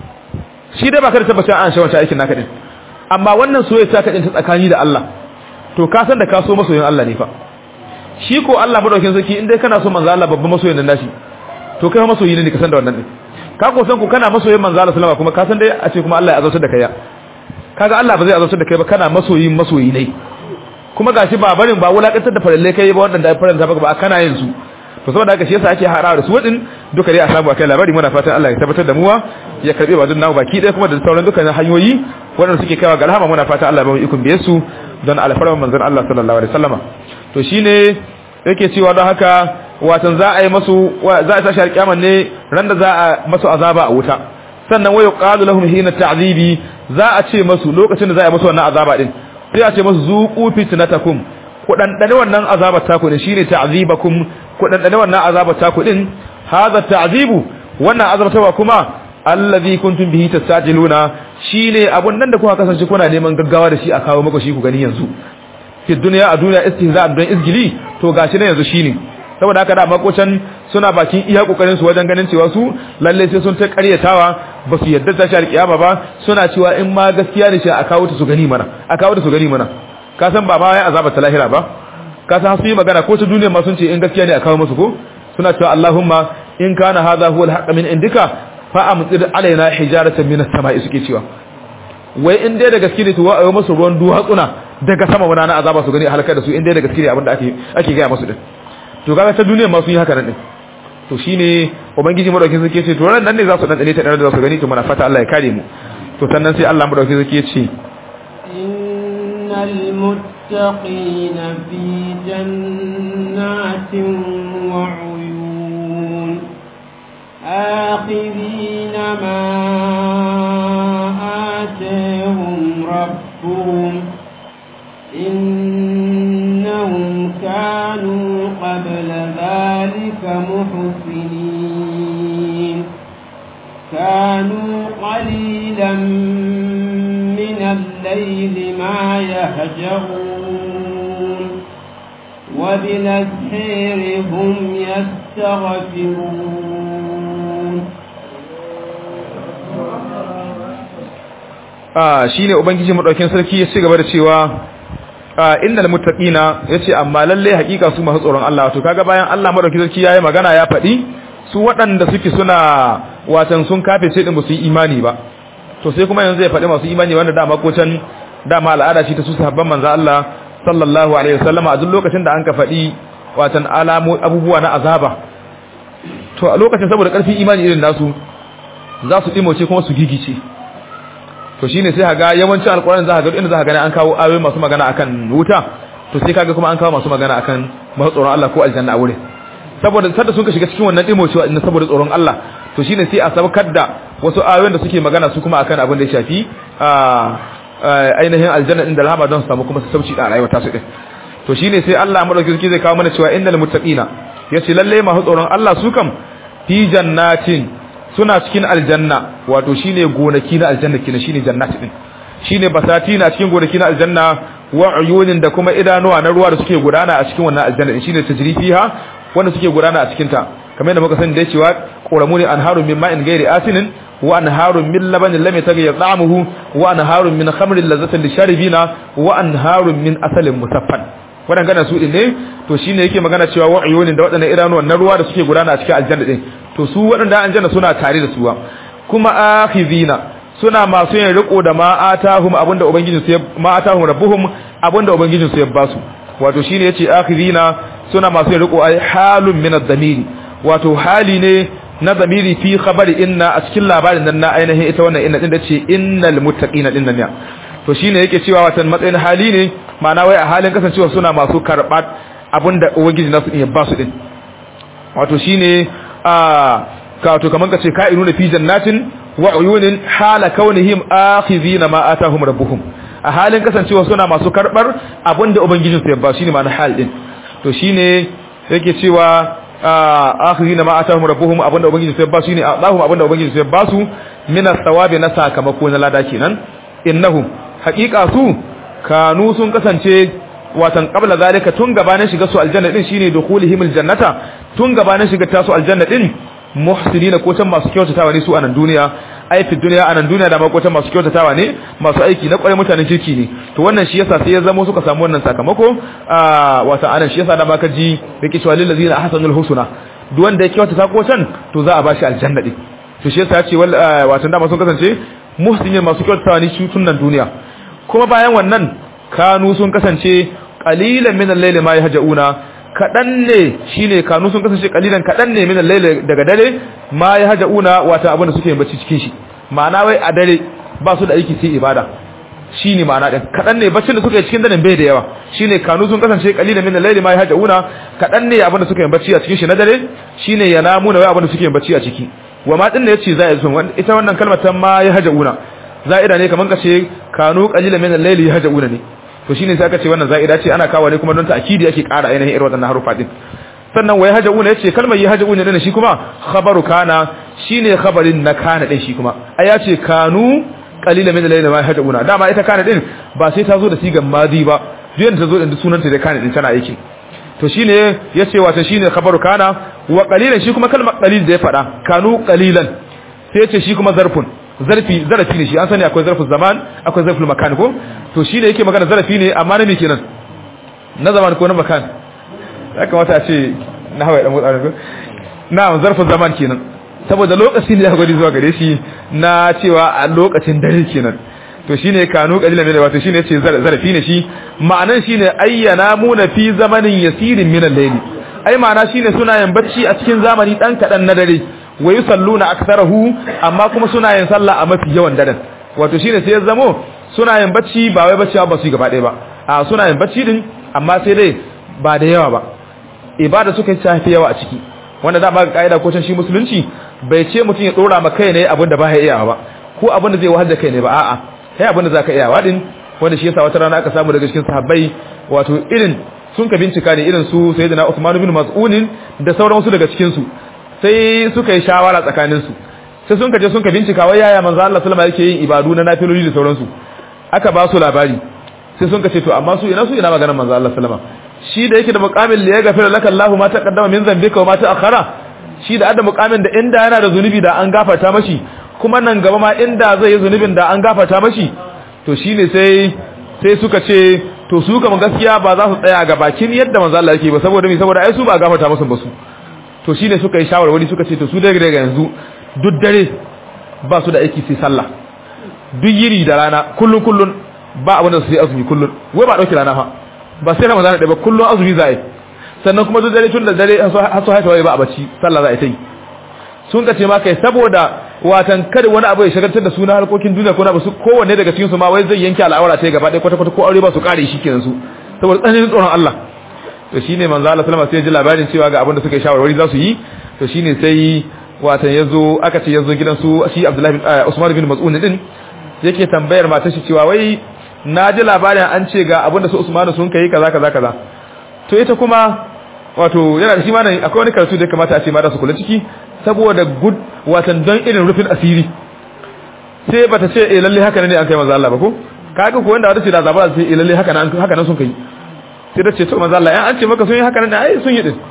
shi dai baka da tabbacin an shi wancan aikin naka din amma wannan soyayya ta kadin ta tsakani da Allah to ka san da ka so masoyin Allah ne fa shi ko Allah madaukin sarki in dai kana so manzo Allah babban masoyin nan nashi to kai masoyi ne ka san da wannan din ka ko san ku kana masoyin manzo Allah sallama kuma ka san dai a ce kuma Allah ya azautar da kai kaga Allah ba zai azautar da kai ba kana masoyin masoyi ne kuma gashi ba barin ba wulakantar da faralle kai ba wanda ya faranta baka ba kana yin su to saboda haka shi yasa ake harawa da su wadin duka dai a samu akai labari muna fatan Allah ya tabbatar da muwa ya karbe ba namu baki ɗaya kuma da sauran dukkan hanyoyi waɗanda suke kaiwa ga rahama muna fatan Allah ya ba mu ikon biye su don alfarman manzon Allah sallallahu alaihi wasallama to shine yake cewa don haka watan za a yi masu za a tashi alƙiyama ne ran da za a masu azaba a wuta sannan wayo qalu lahum hina ta'zibi za a ce masu lokacin da za a yi masu wannan azaba din sai a ce masu zuqu fitnatakum ku dandane wannan azabar taku din shine ta'zibakum ku dandane wannan azabar taku din hadha ta'zibu wannan azabtawa kuma allazi kuntum bihi tastajiluna shine abun nan da kuka kasance kuna neman gaggawa da shi a kawo muku shi ku gani yanzu fi duniya a duniya istihza'an don izgili to gashi ne yanzu shine saboda haka da makocan suna bakin iya kokarin su wajen ganin cewa su lalle sai sun ta karyatawa ba su yadda ta shar kiyama ba suna cewa in ma gaskiya ne shi a kawo ta su gani mana a kawo ta su gani mana ka san ba ma ya azaba ta lahira ba ka san su yi magana ko ta duniya ma sun ce in gaskiya ne a kawo musu ko suna cewa Allahumma in kana hadha huwa al min indika fa amtir alaina hijaratan min as-sama'i suke cewa wai in dai da gaske ne to wa ayo musu ruwan duwatsuna daga sama wana na azaba su gani halakar da su in dai da gaske ne abinda ake ake ga musu din to kaga ta duniya ma sun yi haka nan din to shine ubangiji madaukin sarki ce to ran nan ne za su dan dane ta da su gani to muna fata Allah ya kare mu to sannan sai Allah madaukin sarki ce innal muttaqina fi jannatin wa uyun آخذين ما آتاهم ربهم إنهم كانوا قبل ذلك محسنين كانوا قليلا من الليل ما يهجرون وبالأسحير هم يستغفرون ah shine ubangiji madaukin sarki ya ci gaba da cewa ah innal muttaqina yace amma lalle hakika su masu tsoron Allah to kaga bayan Allah madaukin sarki yayi magana ya faɗi su waɗanda suke suna watan sun kafe sai din ba su yi imani ba to sai kuma yanzu ya faɗi masu imani wanda dama ko can dama al'ada shi ta su sahabban manzo Allah sallallahu alaihi wasallama a duk lokacin da an ka faɗi watan alamu abubuwa na azaba to a lokacin saboda ƙarfin imani irin nasu za su dimoce kuma su gigice to shine sai haga yawancin alƙur'ani za ka ga inda za ka gani an kawo ayoyi masu magana akan wuta to sai kaga kuma an kawo masu magana akan masu tsoron Allah ko aljanna a wurin saboda sadda sun ka shiga cikin wannan dimocewa inda saboda tsoron Allah to shine sai a sabkar da wasu ayoyin da suke magana su kuma akan abin da ya shafi ainihin aljanna din da rahama don su samu kuma sauci da rayuwa ta su din to shine sai Allah madaukakin zai kawo mana cewa innal muttaqina yace lalle masu tsoron Allah su kam fi jannatin suna cikin aljanna wato shine gonaki na aljanna kina shine jannati din shine basati na cikin gonaki na aljanna wa uyunin da kuma idanuwa na ruwa da suke gudana a cikin wannan aljanna shine tajrifiha wanda suke gudana a cikin ta kamar yadda muka sani da cewa qoramu ne anharun min ma'in ghairi asinin wa anharun min labanin lam yataghayyar ta'amuhu wa anharun min khamrin lazzatin lisharibina wa anharun min asalin musaffan waɗannan su din ne to shine yake magana cewa wa uyunin da waɗannan idanuwan na ruwa da suke gudana a cikin aljanna din to su waɗanda aljanna suna tare da suwa kuma akhizina suna masu yin riko da ma atahum abinda ubangijin su ma atahum rabbuhum abinda ubangijin su ya basu wato shine yace akhizina suna masu yin riko ai halun min ad-damiri wato hali ne na zamiri fi khabari inna a cikin labarin nan na ainihin ita wannan inna din da ce innal muttaqina din nan ya to shine yake cewa watan matsayin hali ne ma'ana wai a halin kasancewa suna masu karbat abinda ubangiji nasu din ya basu din wato shine a kato kaman kace ka'inuna fi jannatin wa uyunin hala kaunihim akhizina ma atahum rabbuhum a halin kasancewa suna masu karbar abinda ubangijin su ya ba shine ma'ana hal din to shine yake cewa akhizina ma atahum rabbuhum abinda ubangijin su ya ba shine Allahum abinda ubangijin su ya ba su min as-sawabi na sakamako na lada kenan innahum haqiqa su kanu sun kasance watan qabla zalika tun gabanin shiga su aljanna din shine dukhulihim aljannata tun gabanin shiga tasu aljanna din muhsinina ko tan masu kyautatawa ne su a nan duniya ai fi duniya a nan duniya da ma masu kyautatawa ne masu aiki na kwarai mutanen kirki ne to wannan shi yasa sai ya zama suka samu wannan sakamako a wata anan shi yasa da baka ji yake cewa lil ladina ahsanul husna duk wanda ya kyautata ko can to za a bashi aljanna din to shi yasa ya ce watan da sun kasance muhsinin masu kyautatawa ne shi tun nan duniya kuma bayan wannan kanu sun kasance qalilan min al-layli ma yahjauna kadan ne shine kanu sun kasance qalilan kadan ne min al-layli daga dare ma yahjauna wata abin da suke yin bacci cikin shi ma'ana wai a dare ba su da aiki sai ibada shine ma'ana din kadan ne baccin da suke yi cikin daren bai da yawa shine kanu sun kasance qalilan min al-layli ma yahjauna kadan ne abin da suke yin bacci a cikin shi na dare shine yanamuna wai abin da suke yin bacci a ciki wa ma din ne yace za a yi ita wannan kalmar ta ma yahjauna za'ida ne kaman kace kanu qalilan min al-layli yahjauna ne to shine sai aka ce wannan za'ida ce ana kawo ne kuma don ta'kidi yake ƙara ainihin irin wadannan harufa din sannan wai haja'una yace kalmar yahjauna din shi kuma khabaru kana shine khabarin na kana din shi kuma ai yace kanu qalilan min al-layli ma yahjauna dama ita kana din ba sai ta zo da sigan madi ba duk ta zo da sunanta da kana din tana aiki to shine yace wato shine khabaru kana wa qalilan shi kuma kalmar qalil da ya fada kanu qalilan sai yace shi kuma zarfun zarfi zarafi ne shi an sani akwai zarfin zaman akwai zarfin makan ko to shi ne yake magana zarafi ne amma na me kenan na zaman ko na makan ya kamata a ce na hawaye dan mutane ko na zarfin zaman kenan saboda lokacin da ya gwadi zuwa gare shi na cewa a lokacin dare kenan to shine kanu qalilan min wato shine yace zarafi ne shi ma'anan shine ayyana muna fi zamanin yasirin min al-layli ai ma'ana shine suna yin bacci a cikin zamani dan kadan na dare wa yusalluna aktharahu amma kuma suna yin sallah a mafi yawan daren wato shine sai ya zamo suna yin bacci ba wai bacci ba su gaba ɗaya ba a suna yin bacci din amma sai dai ba da yawa ba ibada suka tafi yawa a ciki wanda da ba ga kaida ko can shi musulunci bai ce mutum ya dora ma kai ne abin da ba ya iya ba ko abin da zai wahal da kai ne ba a'a kai abin da zaka iya wadin wanda shi yasa wata rana aka samu daga cikin sahabbai wato irin sun ka bincika ne irin su sayyidina Uthman bin Mas'ud da sauran wasu daga cikin su sai suka yi shawara tsakaninsu sai sun kaje sun ka bincika wai yaya manzo Allah sallama yake yin ibadu na nafiloli da sauransu aka ba su labari sai sun kace to amma su ina su ina maganar manzo Allah sallama shi da yake da muqamin li yaghfir laka Allahu ma taqaddama min dhanbika wa ma ta'akhkhara shi da adda muqamin da inda yana da zunubi da an gafarta mashi kuma nan gaba ma inda zai yi zunubin da an gafarta mashi to shine sai sai suka ce to su kuma gaskiya ba za su tsaya ga bakin yadda manzo Allah yake ba saboda mi saboda ai su ba gafarta musu ba su to shine suka yi shawarwari suka ce to su daga daga yanzu duk dare ba su da aiki sai sallah duk yiri da rana kullun kullun ba abin da su yi azumi kullun wai ba dauki rana fa ba sai ramadan da ba kullun azumi za a yi sannan kuma duk dare tun da dare har su haifa wai ba a bacci sallah za a yi ta yi sun ka ce ma kai saboda watan kada wani abu ya shagaltar da su na harkokin duniya ko na basu kowanne daga cikin su ma wai zai yanke al'aura ta gaba ɗaya kwata kwata ko aure ba su kare shi kenan su saboda tsananin tsoron Allah to shine manzo Allah sallama sai ya ji labarin cewa ga abin da suka yi shawarwari za su yi to shine sai watan yazo aka ce yazo gidan su shi Abdullahi Usman bin Mas'ud din yake tambayar matar shi cewa wai na ji labarin an ce ga abinda su Usmanu sun kai kaza kaza kaza to ita kuma wato yana da shi ma nan akwai wani karatu da ya kamata a ce mata su kula ciki saboda gud watan don irin rufin asiri sai bata ce eh lalle haka ne an kai manzo Allah ba ko kaga ko wanda wata ce da zabara sai eh lalle haka nan haka nan sun kai sai ta ce to manzo Allah an ce maka sun yi haka nan ai sun yi din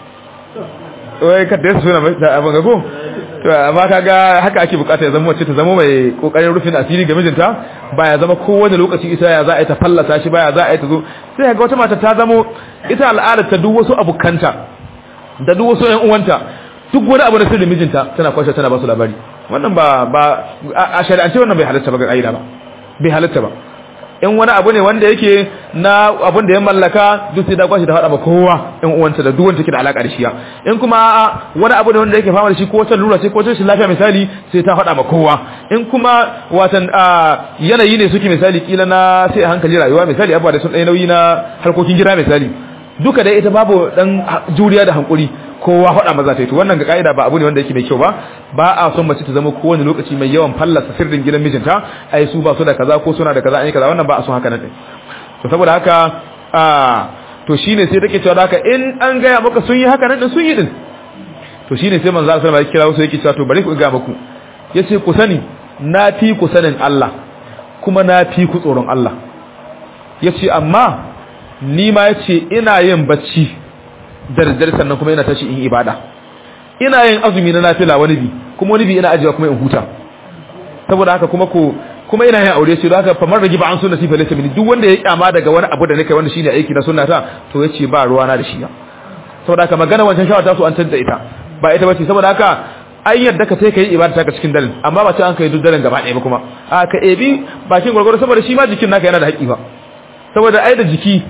wai ka da suna da abin ga ko to amma kaga haka ake bukata ya zama wacce ta zama mai kokarin rufin asiri ga mijinta ba ya zama kowane lokaci ita ya za a yi ta fallasa shi ba ya za a yi ta zo sai ga wata mata ta zamo ita al'adar ta duk wasu abukanta da duk wasu ƴan uwanta duk wani abu na sirrin mijinta tana kwashe tana ba su labari wannan ba ba a shari'ance wannan bai halatta ba ga aida ba bai halatta ba in wani abu ne wanda yake na abun da ya mallaka duk sai da kwashi ta faɗa ba kowa in uwanta da duk wanda take da alaka da shi in kuma wani abu ne wanda yake fama da shi ko wata lura sai ko wata shi lafiya misali sai ta faɗa ba kowa in kuma watan yanayi ne suke misali kila na sai a hankali rayuwa misali abuwa da sun ɗaya nauyi na harkokin gida misali duka dai ita babu dan juriya da hankuri kowa faɗa maza ta yi to wannan ga ka'ida ba abu ne wanda yake mai kyau ba ba a son mace ta zama kowane lokaci mai yawan fallasa sirrin gidan mijinta ai su ba su da kaza ko suna da kaza an yi kaza wannan ba a son haka nan to saboda haka a to shine sai take cewa haka in an gaya maka sun yi haka nan sun yi din to shine sai manzo Allah ya kira wasu yake cewa to bari ku ga muku yace ku sani na fi ku sanin Allah kuma na fi ku tsoron Allah yace amma ni ma yace ina yin bacci da daddare sannan kuma ina tashi in ibada ina yin azumi na nafila wani bi kuma wani bi ina ajiya kuma in huta saboda haka kuma ko kuma ina yin aure ce don haka famar ragi ba an sunna sifa laysa mini duk wanda ya kyama daga wani abu da nake wanda shine aiki na sunnata to yace ba ruwa na da shi saboda haka magana wancan shawara ta su an tada ita ba ita bace saboda haka an yadda ka sai kai ibada ta cikin daren amma ba ce an kai duk daren gaba ɗaya ba kuma a ka ebi bakin gwargwaro saboda shi ma jikin naka yana da haƙi ba saboda ai da jiki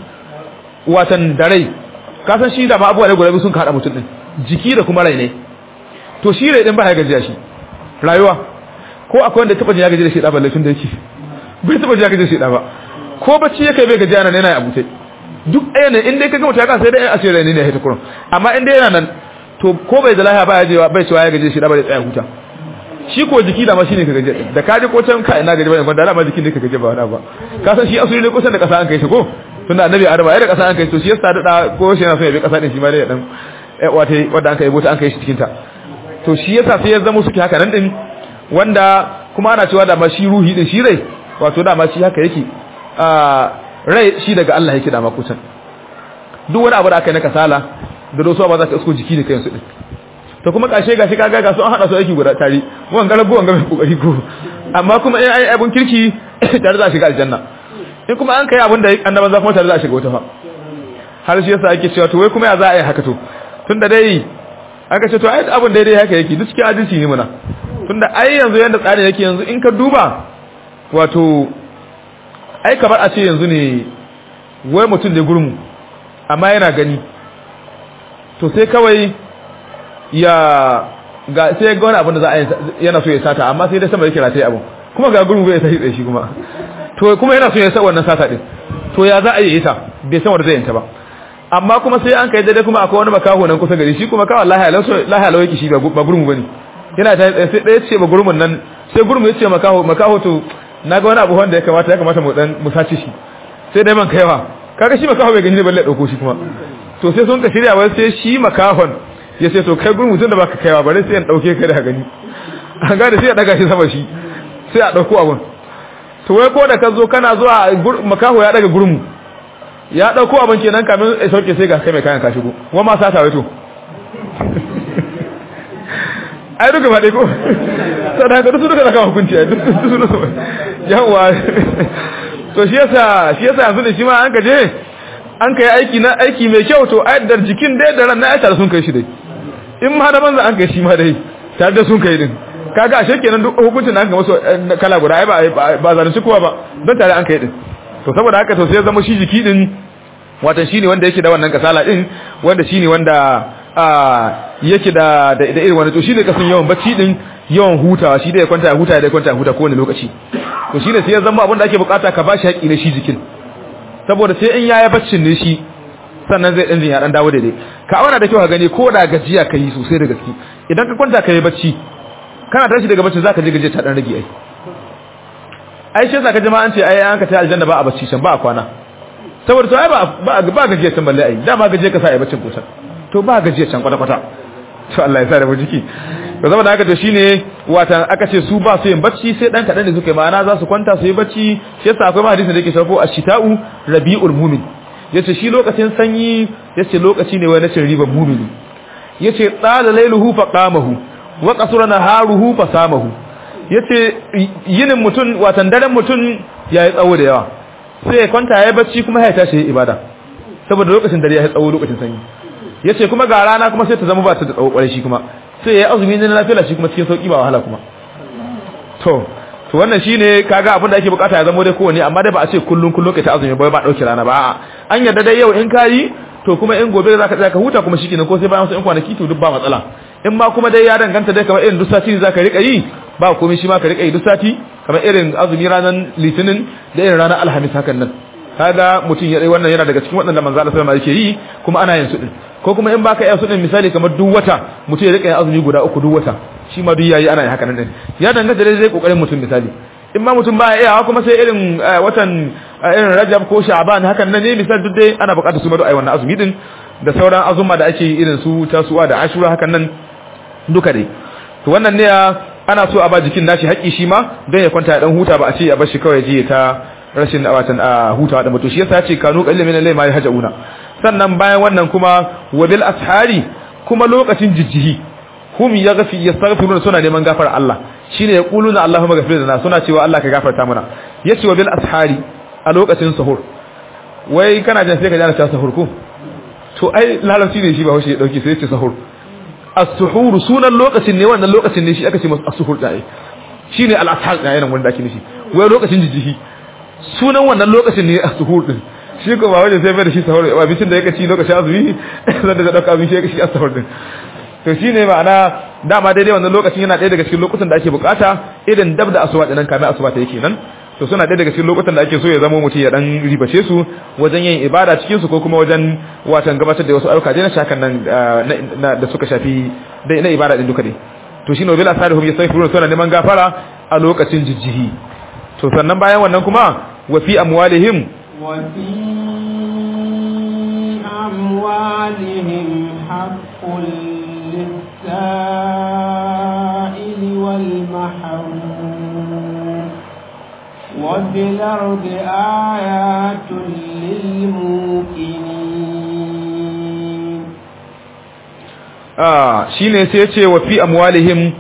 watan da rai ka san shi da ma abubuwa ne guda sun kada mutum din jiki da kuma rai ne to shi rai din ba ya gajiya shi rayuwa ko akwai wanda taba jin ya gaji da shi da balle tun da yake bai taba jin ya gaji da shi da ba ko bacci yake bai gajiya nan yana ya abutai duk ɗaya ne in dai ka gama ta sai dai a ce rai ne ne ya hita kurun amma in dai yana nan to ko bai da lahiya ba ya je bai cewa ya gaji da shi da bai tsaya huta shi ko jiki da ma shine ka gaji da ka je ko can ka ina gaji ba ne da ma jikin ne ka gaji ba wani ba ka san shi asuli ne kusan da kasa an kai shi ko tunda annabi adama ya da kasa an kai to shi yasa da ko shi yana so ya bi kasa din shi ma dai dan wata wanda an kai bota an kai shi cikin ta to shi yasa sai ya zama suke haka nan din wanda kuma ana cewa da ma shi ruhi din shi rai wato da ma shi haka yake a rai shi daga Allah yake da ma kusan duk wani abu da aka yi na kasala da dosuwa ba za ka isko jiki da kayan su din to kuma kashe gashi kaga ga su an hada su aiki guda tare wan garabu wan mai kokari ko amma kuma in ai abun kirki tare za shiga aljanna in kuma an kai abin da annaban za kuma tare za a shiga wata fa har shi yasa ake cewa to wai kuma ya za a yi haka to tunda dai aka ce to ai abin daidai haka yake duk cikin adalci ne muna tunda ai yanzu yanda tsarin yake yanzu in ka duba wato ai kamar a ce yanzu ne wai mutum da gurmu amma yana gani to sai kawai ya ga sai ga wani abin da za a yi yana so ya sata amma sai dai sama yake rataye abin kuma ga gurmu bai sai tsaye shi kuma to kuma yana so ya sa wannan sata din to ya za a yi ita bai san wanda zai yanta ba amma kuma sai an kai daidai kuma akwai wani makaho nan kusa gari shi kuma kawai Allah ya laso Allah ya lawaki shi ba gurmu bane yana ta sai ɗaya ce ba gurmun nan sai gurmu ya ce makaho makaho to naga wani abu wanda ya kamata ya kamata mu dan mu sace shi sai dai man kaiwa kaga shi makaho bai gani ne balle dauko shi kuma to sai sun ka shirya wai sai shi makahon ya ce to kai gurmu tun da baka kaiwa bare sai an dauke ka da gani an ga da sai ya daga shi sama shi sai a dauko abun to wai ko da ka zo kana zuwa makaho ya daga gurmu ya dauko abin kenan kamin ya sauke sai ga kai mai kayan ka shigo wa ma sata wato ai duka ba dai ko sadaka duk duka zaka hukunci ai duk duk yawa to shi yasa shi yasa yanzu da shi ma an kaje an kai aiki na aiki mai kyau to ai da jikin dai da ran na aita sun kai shi dai in ma da banza an kai shi ma dai tare da sun kai din kaga ashe kenan duk hukuncin da an ga masu kala guda ai ba ba zalunci kowa ba don tare an kai din to saboda haka to sai ya zama shi jiki din watan shine wanda yake da wannan kasala din wanda shine wanda a yake da da irin wannan to shine kasan yawan bacci din yawan hutawa shi da ya kwanta ya huta ya kwanta ya huta kowane lokaci to shine sai ya zama abin da ake bukata ka bashi haƙi na shi jikin saboda sai in yaya baccin ne shi sannan zai dan ya dan dawo daidai ka auna da kyau ka gani ko da gajiya kai sosai da gaske idan ka kwanta kai bacci kana tashi daga bacci zaka je gaje ta dan rage ai ai shi yasa ka jama'an ce ai an ka ta aljanna ba a bacci can ba a kwana saboda to ai ba ba ba gajiya can balle ai dama gajiya ka sa ai baccin kusan to ba gajiya can kwata kwata to Allah ya sa da mu jiki to saboda haka to shine wata aka ce su ba su yin bacci sai dan kadan da suka yi ma'ana za su kwanta su yi bacci shi yasa akwai hadisi da yake shafo ashita'u rabiul mu'min yace shi lokacin sanyi yace lokaci ne wai na cin riban mu'mini yace tsala lailuhu fa qamahu wa qasura naharuhu fa samahu yace yinin mutun watan daren mutun yayi tsawo da yawa sai ya kwanta yayi bacci kuma ya tashi ibada saboda lokacin dare ya tsawo lokacin sanyi yace kuma ga rana kuma sai ta zama ba ta da tsawo kwarai shi kuma sai ya azumi ne na lafiya shi kuma cikin sauki ba wahala kuma to to wannan shine kaga abin da ake bukata ya zama dai kowanne amma dai ba a ce kullun kullun kai ta azumi ba ba dauki rana ba an yarda dai yau in kayi to kuma in gobe zaka tsaya ka huta kuma shikenan ko sai bayan wasu in kwanaki to duk ba matsala in ma kuma dai ya danganta dai kamar irin duk sati zaka rika yi ba komai shi ma ka rika yi duk sati kamar irin azumi ranar litinin da irin ranar alhamis hakan nan kaga mutum ya dai wannan yana daga cikin waɗanda manzo Allah sallallahu alaihi wasallam yake yi kuma ana yin su din ko kuma in baka iya su din misali kamar duk wata mutum ya rika yin azumi guda uku duk wata shi ma duk yayi ana yin haka nan din ya danganta dai zai kokarin mutum misali in ma mutum baya iya kuma sai irin watan irin Rajab ko Sha'ban hakan nan ne misali duk dai ana buƙatar su ma ai wannan azumi din da sauran azuma da ake irin su tasuwa da Ashura hakan nan duka dai to wannan ne ana so a ba jikin nashi haƙi shi ma don ya kwanta ya dan huta ba a ce a bar shi kawai je ta rashin watan a hutawa da mutu shi yasa ya ce kanu qallil min al-layli ma yahjauna sannan bayan wannan kuma wabil ashari kuma lokacin jijjihi hum yaghfi yastaghfiruna suna neman gafar Allah shine yaquluna Allahumma ghfir lana suna cewa Allah ka gafarta mana yace wabil ashari a lokacin sahur wai kana jin sai ka jana ta sahur ko to ai lalauci ne shi ba hoshi ya dauki sai ya ce sahur as-suhur sunan lokacin ne wannan lokacin ne shi aka ce masa as-suhur dai shine al-ashar dai nan wanda ake nishi wai lokacin jijjihi sunan wannan lokacin ne as-suhur din shi ko ba wajen sai bai da shi sahur abincin da yake ci lokacin azumi zan da dauka abinci yake shi sahur din to shine ma'ana dama daidai wannan lokacin yana ɗaya daga cikin lokutan da ake bukata irin dab da asuba dinan kamin asuba ta yake nan to suna ɗaya daga cikin lokutan da ake so ya zama mutum ya dan ribace su wajen yin ibada cikin su ko kuma wajen watan gabatar da wasu ayyuka dai na shakan nan da suka shafi dai na ibada din duka dai to shine bil asarihum yastaghfiruna suna neman gafara a lokacin jijjihi to sannan bayan wannan kuma wa fi amwalihim وفي أموالهم حق للسائل والمحروم وفي الأرض آيات للموقنين آه شيني سيتي وفي أموالهم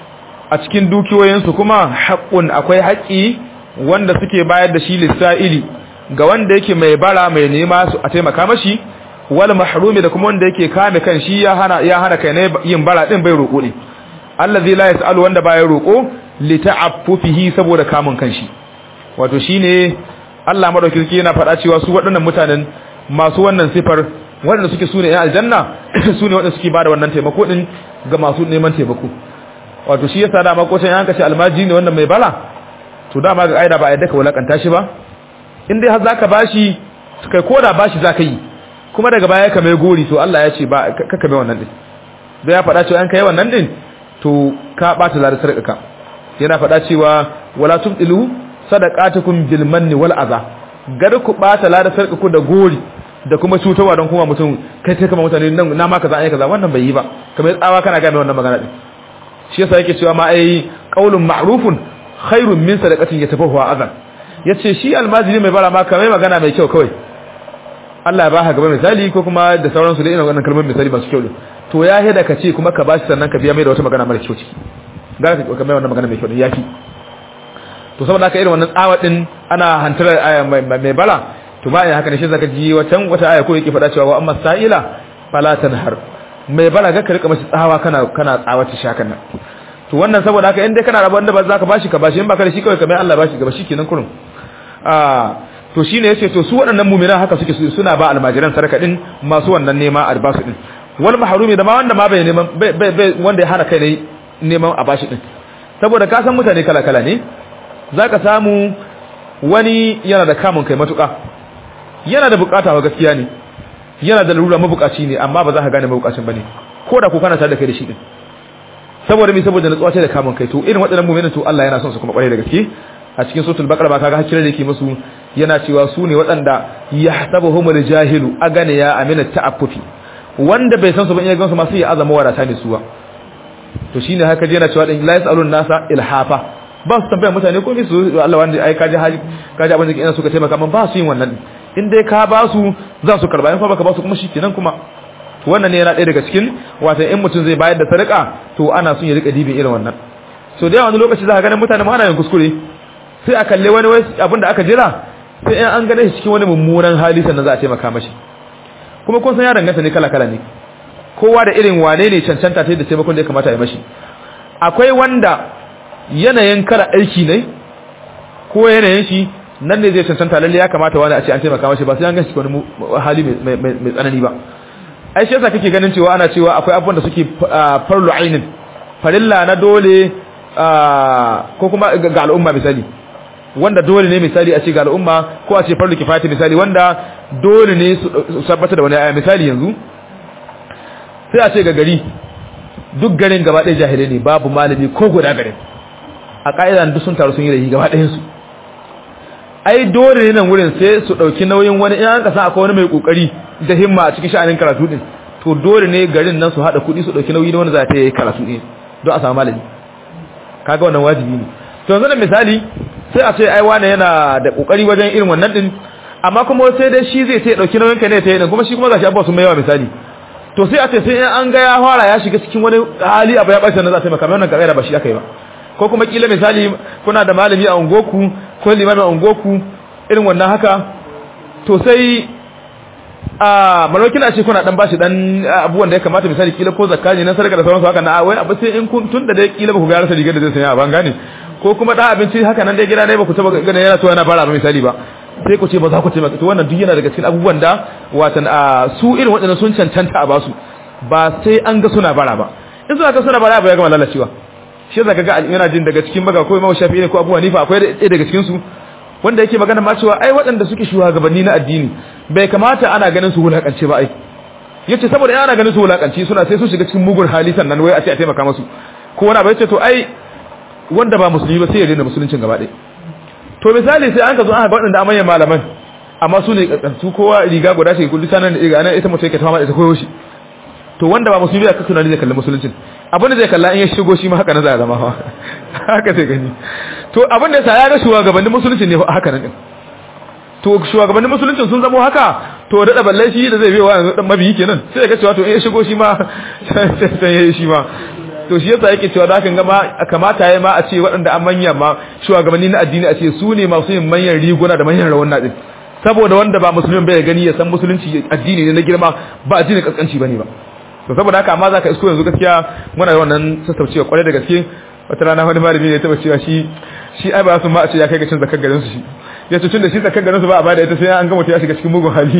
a cikin dukiyoyinsu kuma haƙƙun akwai haƙƙi wanda suke bayar da shi lissa'ili ga wanda yake mai bara mai nema su a taimaka mashi wal mahrumi da kuma wanda yake kame kan shi ya hana ya hana kai ne yin bara din bai roƙo ne allazi la yasalu wanda baya roƙo li ta'affufihi saboda kamun kan shi wato shine Allah madauki yana faɗa cewa su waɗannan mutanen masu wannan sifar waɗanda suke sune ƴan aljanna sune waɗanda suke bada wannan taimako din ga masu neman taimako wato shi yasa dama ko can yanka ce almaji ne wannan mai bara to dama ga aida ba a yadda ka wulakanta shi ba in dai har zaka bashi kai koda bashi zaka yi kuma daga baya ka mai gori to Allah ya ce ba kaka mai wannan din da ya faɗa cewa an kai wannan din to ka bata ladar sarƙaka yana faɗa cewa wala tubdilu sadaqatukum bil manni wal adha gar ku bata ladar sarƙaku da gori da kuma cutarwa don kuma mutum kai kai kamar mutane nan na ma kaza ai kaza wannan bai yi ba kamar tsawa kana ga mai wannan magana din shi yasa yake cewa ma ai qaulun ma'rufun khairun min sadaqatin yatafahu azan yace shi almajiri mai bara ma kamar magana mai kyau kawai Allah ya baka gaba misali ko kuma da sauransu da irin wannan kalmar misali masu kyau to ya heda ka ce kuma ka bashi sannan ka biya mai da wata magana mara kyau ciki ga ka mai wannan magana mai kyau yafi to saboda haka irin wannan tsawa din ana hantar mai bara to ba haka ne shi zaka ji watan wata aya ko yake faɗa cewa wa amma sa'ila fala tanhar mai bara ga ka rika masa tsawa kana kana tsawata shakan nan to wannan saboda haka in dai kana rabon da ba za ka bashi ka bashi in ba ka da shi kawai kamar Allah bashi gaba shikenan kurun ah to shine yace to su waɗannan mu'mina haka suke suna ba almajiran sarka din masu wannan nema albasu din wal mahrumi da ma wanda ma bai neman bai wanda ya hana kai ne neman a bashi din saboda ka san mutane kala kala ne zaka samu wani yana da kamun kai matuka yana da bukata wa gaskiya ne yana da lura mabukaci ne amma ba za ka gane mabukacin bane ko da ku kana tare da kai da shi din saboda mi saboda natsuwa ce da kamun kai to irin waɗannan mu'minin to Allah yana son su kuma kware da gaske a cikin suratul baqara ba kaga hakirar da yake musu yana cewa su ne waɗanda yahsabuhumul jahilu agane ya amina ta'affufi wanda bai san su ba in ya gansu ma sai ya azama wadata ne su ba to shine haka je yana cewa din la yasalun nasa ilhafa ba su tambaya mutane ko su Allah wanda ai kaji hali kaji abin da ina suka taimaka man ba su yin wannan in dai ka ba su za su karba in fa baka ba su kuma shikenan kuma wannan ne yana ɗaya daga cikin wato in mutum zai bayar da sadaka to ana son ya rika dibin irin wannan so da wani lokaci za ka ganin mutane ma ana yin kuskure sai a kalle wani wai abin da aka jira sai in an gane shi cikin wani mummunan hali sannan za a taimaka mashi kuma kun san ya danganta ne kala kala ne kowa da irin wane ne cancanta ta da taimakon da ya kamata ya mashi akwai wanda yanayin kala aiki ne ko yanayin shi nan ne zai cancanta lalle ya kamata wani a ce an taimaka mashi ba sai an gashi wani hali mai tsanani ba ai shi yasa kake ganin cewa ana cewa akwai abubuwan da suke farlu ainin farilla na dole ko kuma ga al'umma misali wanda dole ne misali a ce ga al'umma ko a ce farlu kifayati misali wanda dole ne su tabbata da wani aya misali yanzu sai a ce ga gari duk garin gaba ɗaya jahilai ne babu malami ko guda garin a ƙa'idan duk sun taru sun yi rahi gaba ɗayansu ai dole ne nan wurin sai su ɗauki nauyin wani in an kasa akwai wani mai ƙoƙari da himma a cikin sha'anin karatu ɗin to dole ne garin nan su haɗa kuɗi su ɗauki nauyi na wani za ta yi karatu ɗin don a samu malami kaga wannan wajibi ne to yanzu da misali sai a ce ai wane yana da ƙoƙari wajen irin wannan ɗin amma kuma sai dai shi zai ta ɗauki nauyin ka ne ta yi kuma shi kuma gashi abuwa sun mai yawa misali to sai a ce sai an ga ya fara ya shiga cikin wani hali abu ya ɓace na za ta yi maka wannan kaɗai da ba shi aka yi ba ko kuma kila misali kuna da malami a ungoku ko limamin a ungoku irin wannan haka to sai a malaukin a ce kuna dan bashi dan abubuwan da ya kamata misali kila ko zakka ne na sarka da sauransu haka na wai abu sai in kun tun da dai kila ba ku ga rasa rigar da zai sanya a ban gane ko kuma da abinci haka nan dai gida ne ba ku taba ganin yana so yana fara ba misali ba sai ku ce ba za ku taimaka to wannan duk yana daga cikin abubuwan da watan a su irin waɗannan sun cancanta a basu ba sai an ga suna bara ba in suna ga suna bara ba ya gama lalacewa shi zaka ga yana jin daga cikin baga ko Imam Shafi'i ne ko Abu Hanifa akwai ɗaya daga cikin su wanda yake magana ma cewa ai waɗanda suke shugabanni na addini bai kamata ana ganin su wulakance ba ai yace saboda in ana ganin su wulakance suna sai su shiga cikin mugun hali sannan wai a ce a taimaka musu ko wani abu yace to ai wanda ba musulmi ba sai ya daina musuluncin gaba ɗaya to misali sai an ka zo an ga waɗanda amanyan malaman amma su ne su kowa riga guda ce kullu sanan da riga nan ita mutum yake tama ita koyo shi to wanda ba musulmi aka tunani zai kalli musuluncin abin da zai kalla in ya shigo shi ma haka na zai zama fa haka sai gani to abin da yasa ya ga shugabannin musuluncin ne haka nan din to shugabannin musuluncin sun zama haka to da balle shi da zai bewa yanzu dan mabiyi kenan sai ya ga cewa to in ya shigo shi ma sai ya yi shi ma to shi yasa yake cewa da kan gama kamata yayi ma a ce waɗanda an manya ma shugabanni na addini a ce su ne masu yin manyan riguna da manyan rawuna din saboda wanda ba musulmin bai gani ya san musulunci addini ne na girma ba addinin kaskanci bane ba to saboda haka amma zaka isko yanzu gaskiya muna da wannan sassaucewa kwarai da gaske wata rana wani malami ne taba cewa shi shi ai ba su ma a ce ya kai ga cin zakar garin su shi ya ce tunda shi zakar garin su ba a bada ita sai an ga mutum ya shiga cikin mugun hali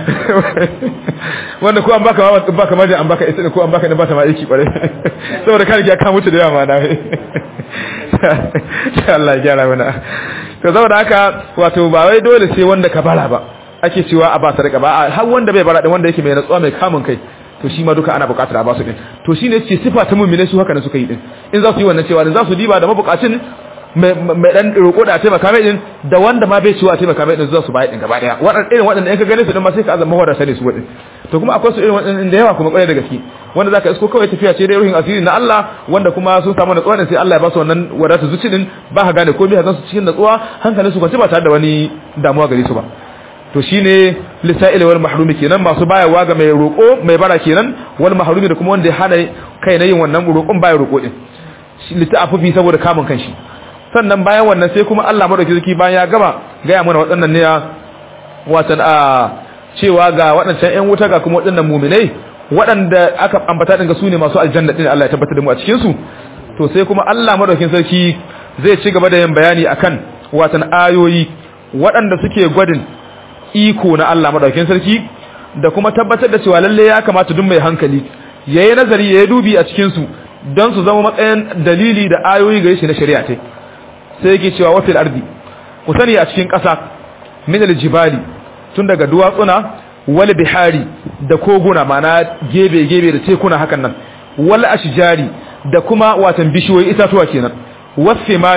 wanda ko an baka ma baka ma an baka ita ko an baka ne ba ta ma aiki kwarai saboda ka riga ka mutu da yawa ma na Allah ya gyara mana to saboda haka wato ba wai dole sai wanda ka bara ba ake cewa a ba sadaka ba har wanda bai bara din wanda yake mai natsuwa mai kamun kai to shi ma duka ana buƙatar a ba su din to shine ce sifa ta mu'mine su haka ne suka yi din in za su yi wannan cewa za su diba da mabukacin mai dan roƙo da taimaka mai din da wanda ma bai ciwa taimaka mai din za su bayar din gaba daya waɗannan irin waɗanda in ka gane su din ma sai ka azama wadda sane su wadin to kuma akwai su irin waɗannan da yawa kuma ƙwarai da gaske wanda zaka isko kawai tafiya ce dai ruhin asiri na Allah wanda kuma sun samu natsuwa din sai Allah ya ba su wannan wadatu zuci din ba ka gane komai hazan su cikin natsuwa hankalin su kwance ba tare da wani damuwa gare su ba to shine lisa'il wal mahrumi kenan masu bayarwa ga mai roko mai bara kenan wal mahrumi da kuma wanda ya hana kai na yin wannan roƙon baya roko din shi lita'afufi saboda kamun kanshi sannan bayan wannan sai kuma Allah madauki zaki bayan ya gama ga ya mana waɗannan ne watan a cewa ga waɗancan ƴan wuta ga kuma waɗannan mu'minai waɗanda aka ambata din ga su ne masu aljanna din Allah ya tabbatar da mu a cikin su to sai kuma Allah madaukin sarki zai ci gaba da yin bayani akan watan ayoyi waɗanda suke gwadin iko na Allah madaukakin sarki da kuma tabbatar da cewa lalle ya kamata duk mai hankali yayi nazari yayi dubi a cikin su don su zama matsayin dalili da ayoyi gare shi na shari'a ce sai yake cewa wafil ardi ku sani a cikin ƙasa min aljibali tun daga duwatsuna wal bihari da koguna mana gebe gebe da tekuna hakan nan wal ashjari da kuma watan bishiyoyi itatuwa kenan wasimari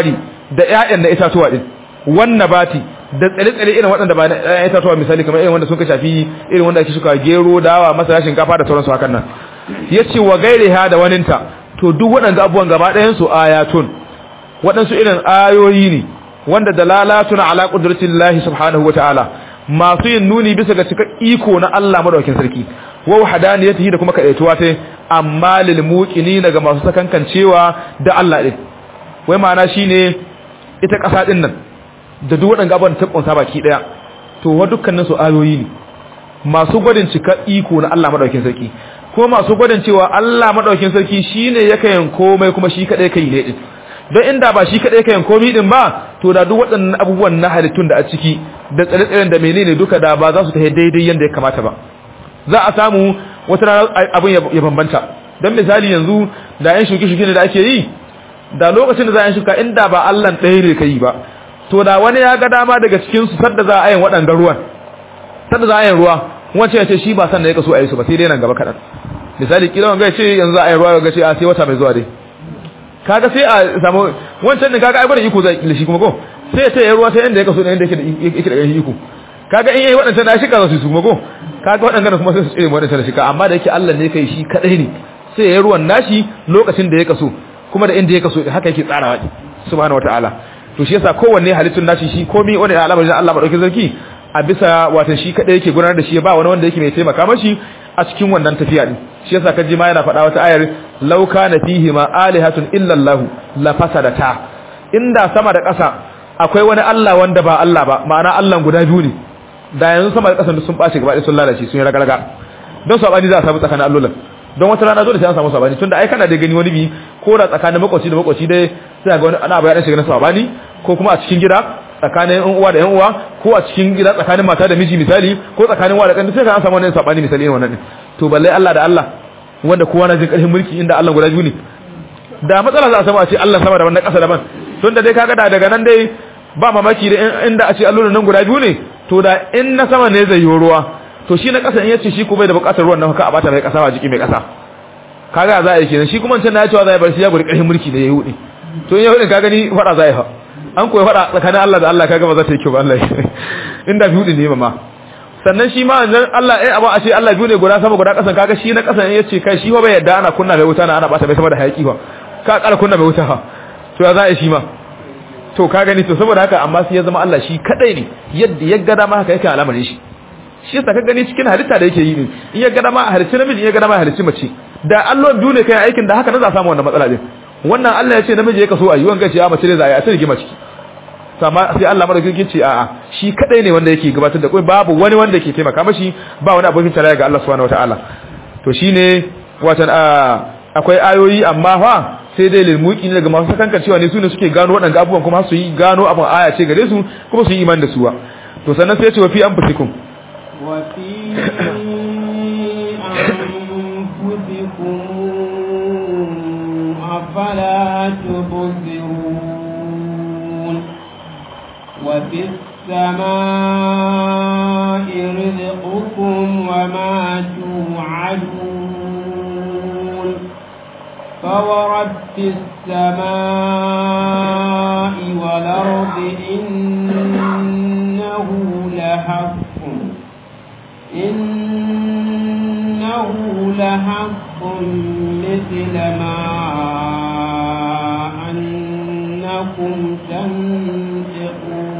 da ƴaƴan na itatuwa din wannan bati da tsare-tsare irin waɗanda ba na ƴaƴan itatuwa misali kamar irin wanda suka shafi irin wanda ake shuka gero dawa masara shinkafa da sauransu hakan nan yace wa gairiha da waninta to duk waɗanda abubuwan gaba ɗayan su ayatun waɗansu irin ayoyi ne wanda dalalatun ala qudratillahi subhanahu wataala masu yin nuni bisa ga cika iko na Allah madaukakin sarki wa wahdaniyatihi da kuma kadaituwa ta amma lil muqinina ga masu sakankancewa da Allah din wai ma'ana shine ita ƙasa din nan da duk waɗanda abubuwan ta kunsa baki daya to wa dukkanin su ayoyi ne masu gwadin cika iko na Allah madaukakin sarki ko masu gwadin cewa Allah madaukakin sarki shine yake yin komai kuma shi kadai kai ne din don inda ba shi kadai kayan komi din ba to da duk waɗannan abubuwan na halittun da a ciki da tsare-tsaren da menene duka da ba za su tafi daidai yadda ya kamata ba za a samu wata rana abin ya bambanta don misali yanzu da yan shuke-shuke da ake yi da lokacin da za a yi shuka inda ba Allah ɗaya ne ka yi ba to da wani ya ga dama daga cikin su sadda za a yin waɗanda ruwan sadda za a yin ruwa wancan ya ce shi ba san da ya kaso a yi su ba sai dai nan gaba kaɗan misali kila wanga ya ce yanzu za a yi ruwa ga ce a sai wata mai zuwa dai kaga sai a samu wancan din kaga ai bari iko zai shi kuma ko sai ta yi ruwa sai inda ya kaso da inda yake yake da iko kaga in yayi wadannan da shi kaza su kuma ko kaga wadannan kuma sai su tsire wadannan da shi amma da yake Allah ne kai shi kadai ne sai yayi ruwan nashi lokacin da ya kaso kuma da inda ya kaso haka yake tsarawa subhanahu wataala to shi yasa kowanne halittun nashi shi komai wani al'amarin Allah madaukakin sarki a bisa wato shi kadai yake gudanar da shi ba wani wanda yake mai taimaka mashi a cikin wannan tafiya din shi yasa kaji ma yana faɗa wata ayar law kana fihi ma alihatun illa Allah la fasadata inda sama da ƙasa akwai wani Allah wanda ba Allah ba ma'ana Allah guda biyu ne da yanzu sama da ƙasa sun bace gaba ɗaya sun lalace sun yi ragaraga don sabani za a samu tsakanin allolan don wata rana dole sai an samu sabani tunda ai kana da gani wani bi ko da tsakanin makwabci da makwabci dai sai ga wani ana bayan shiga na sabani ko kuma a cikin gida tsakanin yan uwa da yan uwa ko a cikin gida tsakanin mata da miji misali ko tsakanin wa da kan sai ka an samu wannan sabani misali ne wannan to balle Allah da Allah wanda kowa na jin karfin mulki inda Allah guda biyu ne da matsala za a samu a ce Allah sama da wannan ƙasa daban tun da dai kaga da daga nan dai ba mamaki da inda a ce allolin nan guda biyu ne to da in na sama ne zai yi ruwa to shi na ƙasa in yace shi ko bai da buƙatar ruwan nan haka a bata mai ƙasa ba jiki mai ƙasa kaga za a yi kenan shi kuma can na ya cewa zai bar shi ya guri karfin mulki da ya yi to in ya hudin ka gani fada za a yi fa an koyi fada tsakanin Allah da Allah kaga ba za ta yi kyau ba Allah inda biyu ne ma sannan shi ma nan Allah eh abu a ce Allah biyu ne guda sama guda kasan kaga shi na kasan yace kai shi ba bai yadda ana kunna mai wuta na ana bata mai sama da hayaki ba ka kara kunna mai wuta fa to ya za a yi shi ma to ka gani to saboda haka amma sai ya zama Allah shi kadai ne yadda ya gada ma haka yake al'amarin shi shi yasa ka gani cikin halitta da yake yi ne in ya gada ma a halicci namiji in ya gada ma a halicci mace da Allah biyu ne kai aikin da haka na za samu wannan matsala din wannan Allah ya ce namiji ya kaso a yi wanga ce a mace ne za a yi a sai rigima ciki sama sai Allah madaukakin ce a'a shi kadai ne wanda yake gabatar da kai babu wani wanda yake taimaka mashi ba wani abokin tarayya ga Allah subhanahu wataala to shine watan akwai ayoyi amma fa sai dai lil muqin daga masu sakankan cewa ne su ne suke gano waɗanda abubuwan kuma su yi gano abun aya ce gare su kuma su yi iman da suwa to sannan sai ya ce wa fi anfusikum wa fi anfusikum afala tubsirun wa fis السماء رزقكم وما توعدون فورب السماء والأرض إنه لحق إنه لحق مثل ما أنكم تنطقون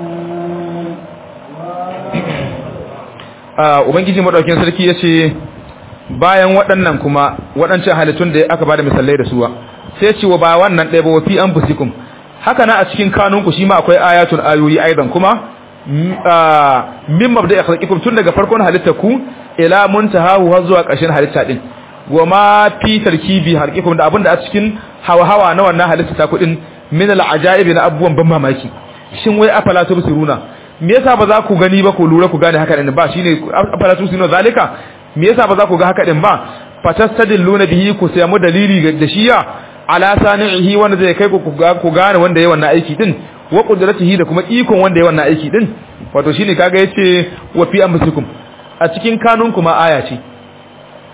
ubangiji madaukin sarki yace bayan waɗannan kuma waɗancan halittun da aka bada misalai da suwa sai ce wa ba wannan ɗaya ba wa fi anfusikum haka na a cikin kanunku shi ma akwai ayatun ayoyi aidan kuma min mabda'i khalqikum tun daga farkon halitta ku ila muntahahu har zuwa ƙarshen halitta din wa ma fi tarkibi harqikum da abinda a cikin hawa-hawa na wannan halitta ta kudin min al-ajaibi na abubuwan ban mamaki shin wai afala tubsiruna me yasa ba za ku gani ba ku lura ku gane haka din ba shine afala tubsiruna zalika me yasa ba za ku ga haka din ba fatastadilluna bihi ku samu dalili da shiya ala sani'ihi wanda zai kai ku ku gane wanda yayi wannan aiki din wa qudratihi da kuma ikon wanda yayi wannan aiki din wato shine kaga yace wa fi amsikum a cikin kanun kuma aya ce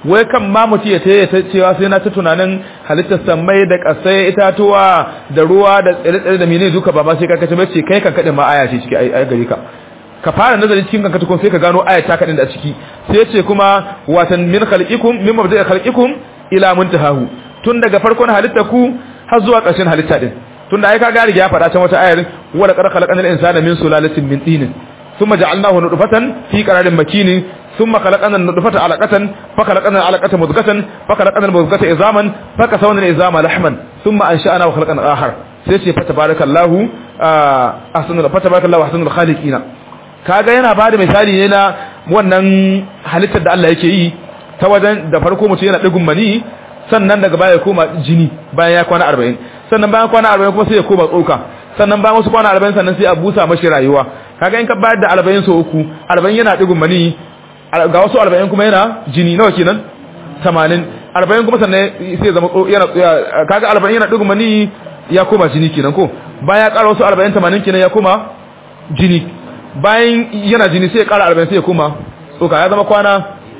wai kan ma mutu ya taya ta cewa sai na ta tunanin halittar sammai da kasai itatuwa da ruwa da tsire-tsire da menene duka ba ma sai ka kace bace kai kan kadin ma aya ce ciki ai gari ka ka fara nazarin cikin kanka tukun sai ka gano aya ta kadin da ciki sai ya ce kuma watan min khalqikum min mabda'i khalqikum ila muntahahu tun daga farkon halittar ku har zuwa ƙarshen halitta din tun da ai ka ga riga ya faɗa can wata ayar wa laqad khalaqnal insana min sulalatin min tin thumma ja'alnahu nutfatan fi qararin makin thumma khalaqna an-nutfata 'alaqatan fa khalaqna al-'alaqata mudghatan fa khalaqna al-mudghata izaman fa kasawna al-izama lahman thumma ansha'na wa khalaqna akhar sai ce fa tabarakallahu ahsanul fa tabarakallahu ahsanul khaliqina kaga yana bada misali ne na wannan halittar da Allah yake yi ta wajen da farko mutum yana digun mani sannan daga baya ya koma jini bayan ya kwana 40 sannan bayan kwana 40 kuma sai ya koma tsoka sannan bayan wasu kwana 40 sannan sai a busa mashi rayuwa kaga in ka bayar da 40 so uku 40 yana digun mani ga wasu 40 kuma yana jini nawa kenan 80 40 kuma sannan sai ya zama yana kaga 40 yana digun mani ya koma jini kenan ko bayan ya ƙara wasu 40 80 kenan ya koma jini bayan yana jini sai ya ƙara 40 sai ya koma tsoka ya zama kwana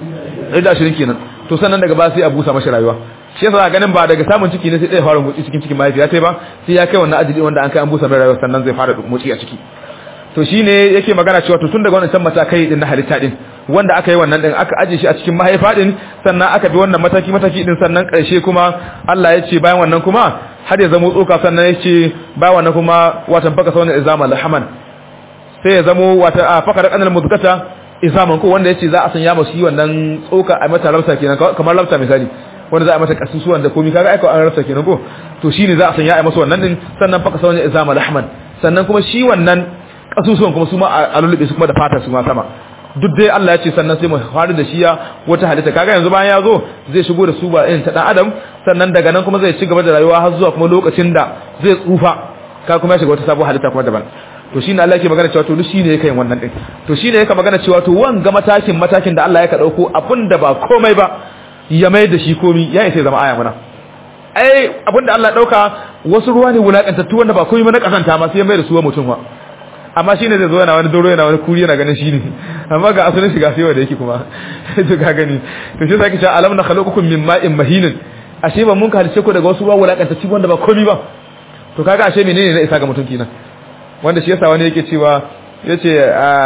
120 kenan to sannan daga ba sai a busa mashi rayuwa shi yasa ganin ba daga samun ciki ne sai ɗaya fara motsi cikin cikin mahaifiya sai ba sai ya kai wannan ajili wanda an kai an busa mai rayuwa sannan zai fara motsi a ciki to shine yake magana cewa to tun daga wannan can matakai din na halitta din wanda aka yi wannan din aka aje shi a cikin mahaifa din sannan aka bi wannan mataki mataki din sannan karshe kuma Allah ya ce bayan wannan kuma har ya zamo tsoka sannan ya ce bayan wannan kuma watan faka sauna izama lahaman sai ya zamo wata a faka da kanal mudgata izaman ko wanda yace za a sanya masu yi wannan tsoka a mata rabta kenan kamar rabta misali wanda za a mata kasusuwan da komai kaga aika an rabta kenan ko to shine za a sanya a masa wannan din sannan faka sauna izama lahman sannan kuma shi wannan kasusuwan kuma su ma a lulube su kuma da fata su ma sama duk dai Allah ya ce sannan sai mu faru da shi ya wata halitta kaga yanzu bayan ya zo zai shigo da su ba irin ta dan adam sannan daga nan kuma zai ci gaba da rayuwa har zuwa kuma lokacin da zai tsufa ka kuma ya shiga wata sabuwar halitta kuma daban to shine Allah yake magana cewa to duk shine yake yin wannan din to shine yake magana cewa to wanga matakin matakin da Allah ya ka dauko abinda ba komai ba ya mai da shi komi ya isa zama aya muna ai abinda Allah ya dauka wasu ruwa ne wulakantattu wanda ba komai ba na kasanta ma sai ya mai da su mutum wa amma shine zai zo yana wani doro yana wani kuri yana ganin shine amma ga asalin shiga sai wanda yake kuma to ka gani to shi sake cewa alam na khaluqukum min ma'in mahinin ashe ba mun ka halice ku daga wasu ruwa wulakantattu wanda ba komai ba to kaga ashe menene ne isa ga mutum kenan wanda shi yasa wani yake cewa yace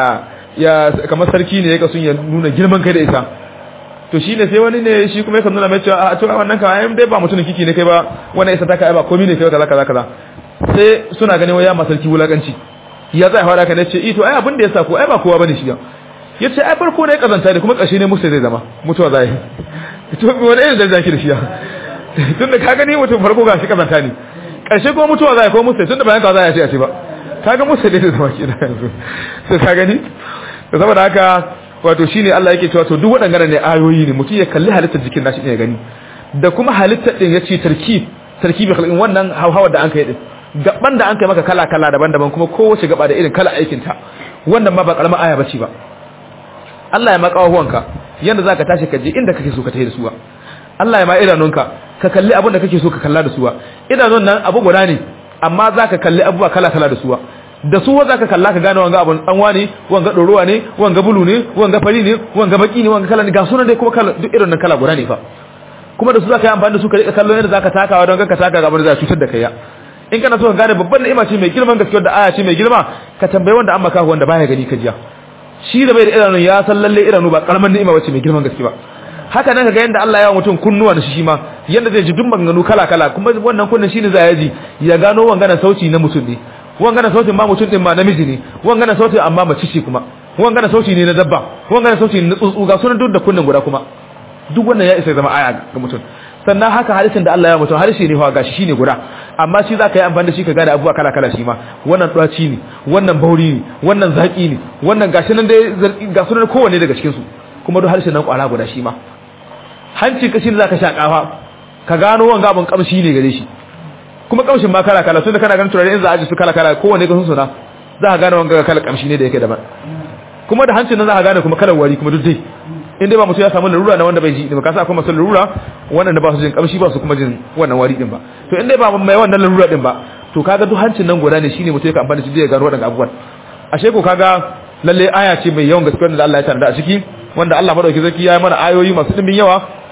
ya kamar sarki ne yake sun ya nuna girman kai da isa to shine sai wani ne shi kuma yake nuna mai cewa a to wannan ka ai dai ba mutumin kiki ne kai ba wannan isa ta kai ba komai ne kai kaza kaza kaza sai suna ganin waya ma sarki wulakanci ya zai fara ka ne ce ito ai abin da yasa ko ai ba kowa bane shi ya yace ai farko ne kazanta ne kuma karshe ne musu zai zama mutuwa zai to wani irin da zaki da shi ya tunda ka gani mutum farko ga shi kazanta ne karshe kuma mutuwa zai ko musu tunda bayan ka zai ce a ce ba kaga musu ne da zama ke da yanzu sai ka gani da saboda haka wato shine Allah yake cewa to duk waɗannan ne ayoyi ne mutum ya kalli halittar jikin nashi ne ya gani da kuma halittar din yace tarkib tarkibi khalqin wannan hawhawar da an kai din gaban da an kai maka kala kala daban-daban kuma kowace gaba da irin kala aikin ta wannan ma ba karamar aya bace ba Allah ya maka huwanka yanda zaka tashi ka je inda kake so ka tafi da su Allah ya ma idanunka ka kalli abin da kake so ka kalla da su idanun nan abu guda ne amma zaka kalli abubuwa kala kala da su da su za ka kalla ka gane wanga abun danwa ne wanga ɗorowa ne wanga bulu ne wanga fari ne wanga baki ne wanga kala ne ga sunan dai kuma kala duk irin nan kala guda ne fa kuma da su za ka yi amfani da su ka rika kallo yadda za ka takawa don ka taka ga abin da za cutar da kai ya in kana so ka gane babban ni'ima ce mai girman gaskiyar da aya ce mai girma ka tambayi wanda an maka wanda baya gani ka jiya shi da bai da idanu ya san lalle idanu ba karaman ni'ima bace mai girman gaske ba haka nan kaga yanda Allah ya wa mutum kunnuwa da shi ma yanda zai ji duk maganganu kala kala kuma wannan kunnin shine za ya ji ya gano wangana sauti na mutum ne wangana sautin ma mutum din ma namiji ne wangana sautin amma mace ce kuma wangana sauti ne na dabba wangana sauti ne na tsuntsu ga sunan duk da kunnin guda kuma duk wannan ya isa zama aya ga mutum sannan haka hadisin da Allah ya mutum harshe ne fa gashi shine guda amma shi zaka yi amfani da shi ka gane abubuwa kala kala shi ma wannan tsaci ne wannan bauri ne wannan zaki ne wannan gashi nan dai ga sunan kowanne daga cikin su kuma duk harshen nan kwara guda shi ma hanci ka shi ne zaka sha kafa ka gano wanga abun kamshi ne gare shi kuma kamshin ma kala kala tunda kana ganin turare in za a ji su kala kala kowanne ka sun suna za ka gane wanga kala kamshi ne da yake daban kuma da hancin nan za ka gane kuma kalar wari kuma duk dai in dai ba mutum ya samu larura na wanda bai ji ba ka sa akwai masu larura wannan da ba su jin kamshi ba su kuma jin wannan wari din ba to in dai ba mai wannan larura din ba to kaga duk hancin nan guda ne shine mutum ya amfani da shi zai gano wadannan abubuwan ashe ko kaga lalle aya ce mai yawan gaskiya da Allah ya tarda a ciki wanda Allah madauki zaki ya yi mana ayoyi masu dimbin yawa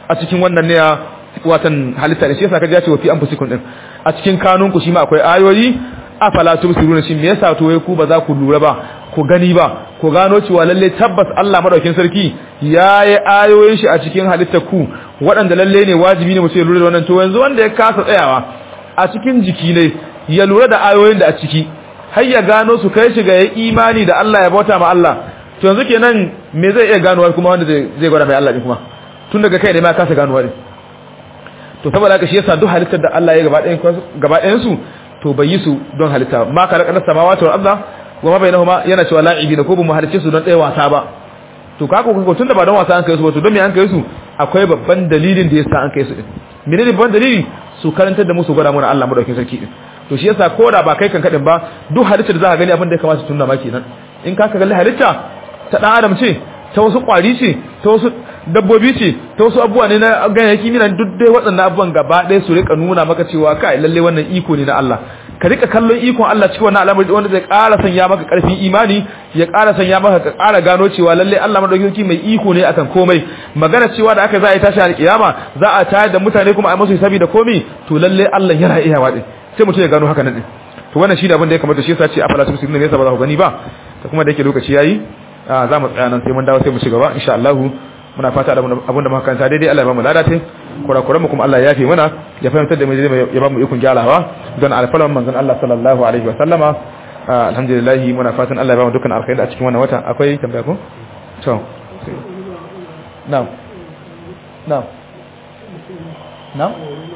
a cikin wannan ne watan halitta ne shi yasa kaji ya ce wa fi anfusikum din a cikin kanunku shi ma akwai ayoyi afala tubsiruna shin me yasa to wai ku ba za ku lura ba ku gani ba ku gano cewa lalle tabbas Allah madaukin sarki yayi ayoyin shi a cikin halittar ku waɗanda lalle ne wajibi ne mutum ya lura da wannan to yanzu wanda ya kasa tsayawa a cikin jiki ne ya lura da ayoyin da a ciki har ya gano su kai shi ga yayi imani da Allah ya bauta ma Allah to yanzu kenan me zai iya ganowa kuma wanda zai gwada mai Allah din kuma tun daga kai da ma kasa ganowa din to saboda haka shi yasa duk halittar da Allah ya gaba ɗayan gaba ɗayan su to bai yi su don halitta ma ka raka samawati wal arda wa ma bainahuma yana cewa la'ibi da ko bamu halice su don ɗaya wasa ba to ka ko tunda ba don wasa an kai su ba to don me an kai su akwai babban dalilin da yasa an kai su din menene babban dalili su karantar da mu su gwada mana Allah madaukakin sarki din to shi yasa koda ba kai kan kadin ba duk halitta da za ka gani abin da ya kamata tunna maki nan in ka ka kalli halitta ta dan adam ce ta wasu kwari ce ta wasu dabbobi ce ta wasu abubuwa ne na ganyayyaki minan duk dai waɗannan abubuwan gaba ɗaya su rika nuna maka cewa kai lalle wannan iko ne na Allah ka rika kallon ikon Allah cikin wannan al'amari wanda zai ƙara sanya maka ƙarfin imani ya ƙara sanya maka ka ƙara gano cewa lalle Allah madaukakin mai iko ne akan komai magana cewa da aka za a yi tashi alƙiyama za a tayar da mutane kuma a musu hisabi da komai to lalle Allah yana iya waɗe sai mutum ya gano haka nan din to wannan shi ne abin da ya kamata shi yasa ce afala tusirun ne yasa ba za ku gani ba ta kuma da yake lokaci yayi za mu tsaya nan sai mun dawo sai mu ci gaba insha Allah muna fata da abin da muka kanta daidai Allah ya bamu ladatin kurakuran mu kuma Allah ya yafe mana ya fahimtar da mu ya bamu ikon gyarawa don alfalan manzon Allah sallallahu alaihi wa sallama alhamdulillah muna fatan Allah ya bamu dukkan alkhairi a cikin wannan wata akwai tambaya ko to na'am na'am na'am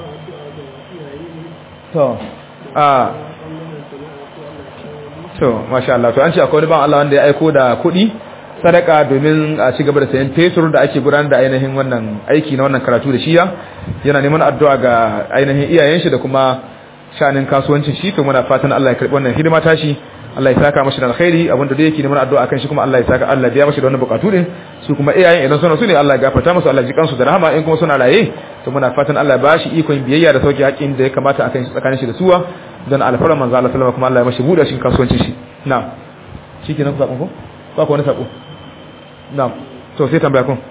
to a to masha Allah to an ce akwai wani ban Allah wanda ya aiko da kuɗi sadaka domin a ci gaba da sayan fetur da ake gudanar da ainihin wannan aiki na wannan karatu da shiya yana neman addu'a ga ainihin iyayen shi da kuma shanin kasuwancin shi to muna fatan Allah ya karbi wannan hidima tashi Allah ya saka mashi da alkhairi abinda da yake neman addu'a kan shi kuma Allah ya saka Allah ya biya mashi da wannan bukatu din su kuma iyayen idan suna su ne Allah ya gafarta musu Allah ya ji kansu da rahama in kuma suna raye to muna fatan Allah ya bashi ikon biyayya da sauki haƙin da ya kamata akan shi tsakanin shi da suwa don alfarar manzo Allah sallallahu kuma Allah ya mashi buɗe shi kasuwancin shi na'am shikenan ku sakon ko ba ku wani sako na'am to sai tambaya kun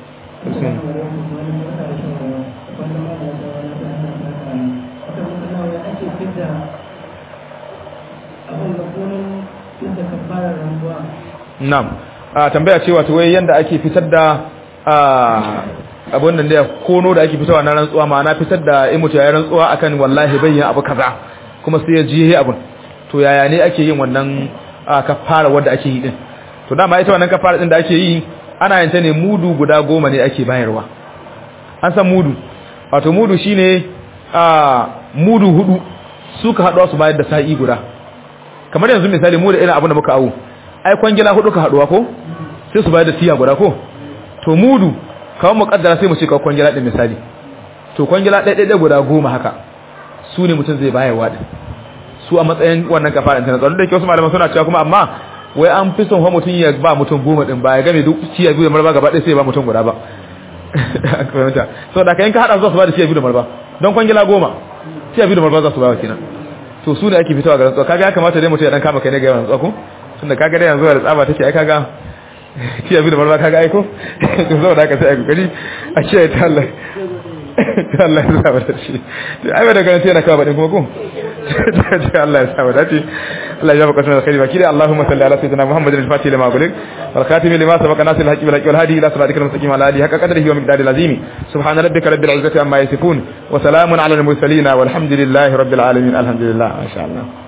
na'am a tambaya cewa to wai yanda ake fitar da abun nan da kono da ake fitarwa na rantsuwa ma'ana fitar da in mutu ya rantsuwa akan wallahi bayyan abu kaza kuma sai ya ji abun to yaya ne ake yin wannan kafara wanda ake yi din to dama ita wannan kafara din da ake yi ana yin ta ne mudu guda goma ne ake bayarwa an san mudu wato mudu shine a mudu hudu suka haɗuwa su bayar da sa'i guda kamar yanzu misali mu da irin abin da muka awo ai kwangila hudu ka haɗuwa ko sai su bayar da tiya guda ko to mudu kawai mu kaddara sai mu ce kawai kwangila din misali to kwangila ɗaya ɗaya guda goma haka su ne mutum zai bayarwa din su a matsayin wannan kafara internet wanda ke wasu malaman suna cewa kuma amma wai an fi son mutum ya ba mutum goma din ba ya game duk ciya biyu da marba gaba ɗaya sai ya ba mutum guda ba so da kayan ka haɗa zuwa su ba da ciya biyu da marba don kwangila goma ciya biyu da marba za su ba wa kenan to su ne ake fitowa ga rantsuwa kaga ya kamata dai mutum ya dan kama kai ne ga yawan rantsuwa ko tunda kaga dai yanzu da tsaba take ai kaga ciya biyu da marba kaga ai ko to saboda haka sai a kokari a ciya ta Allah ta Allah ya saba da shi to ai da ganin yana kawo badin kuma ko ta Allah ya saba da shi Allah ya baka sunan alkhairi baki Allahumma salli ala sayyidina Muhammadin al-fatih lima gulik wal khatim lima sabaqa nasir al-haqi bil haqi wal hadi ila siratikal mustaqim ala alihi haqqa qadrihi wa miqdarihi al-azim subhana rabbika rabbil izzati amma yasifun wa salamun ala al-mursalin walhamdulillahi rabbil alamin alhamdulillah ma sha Allah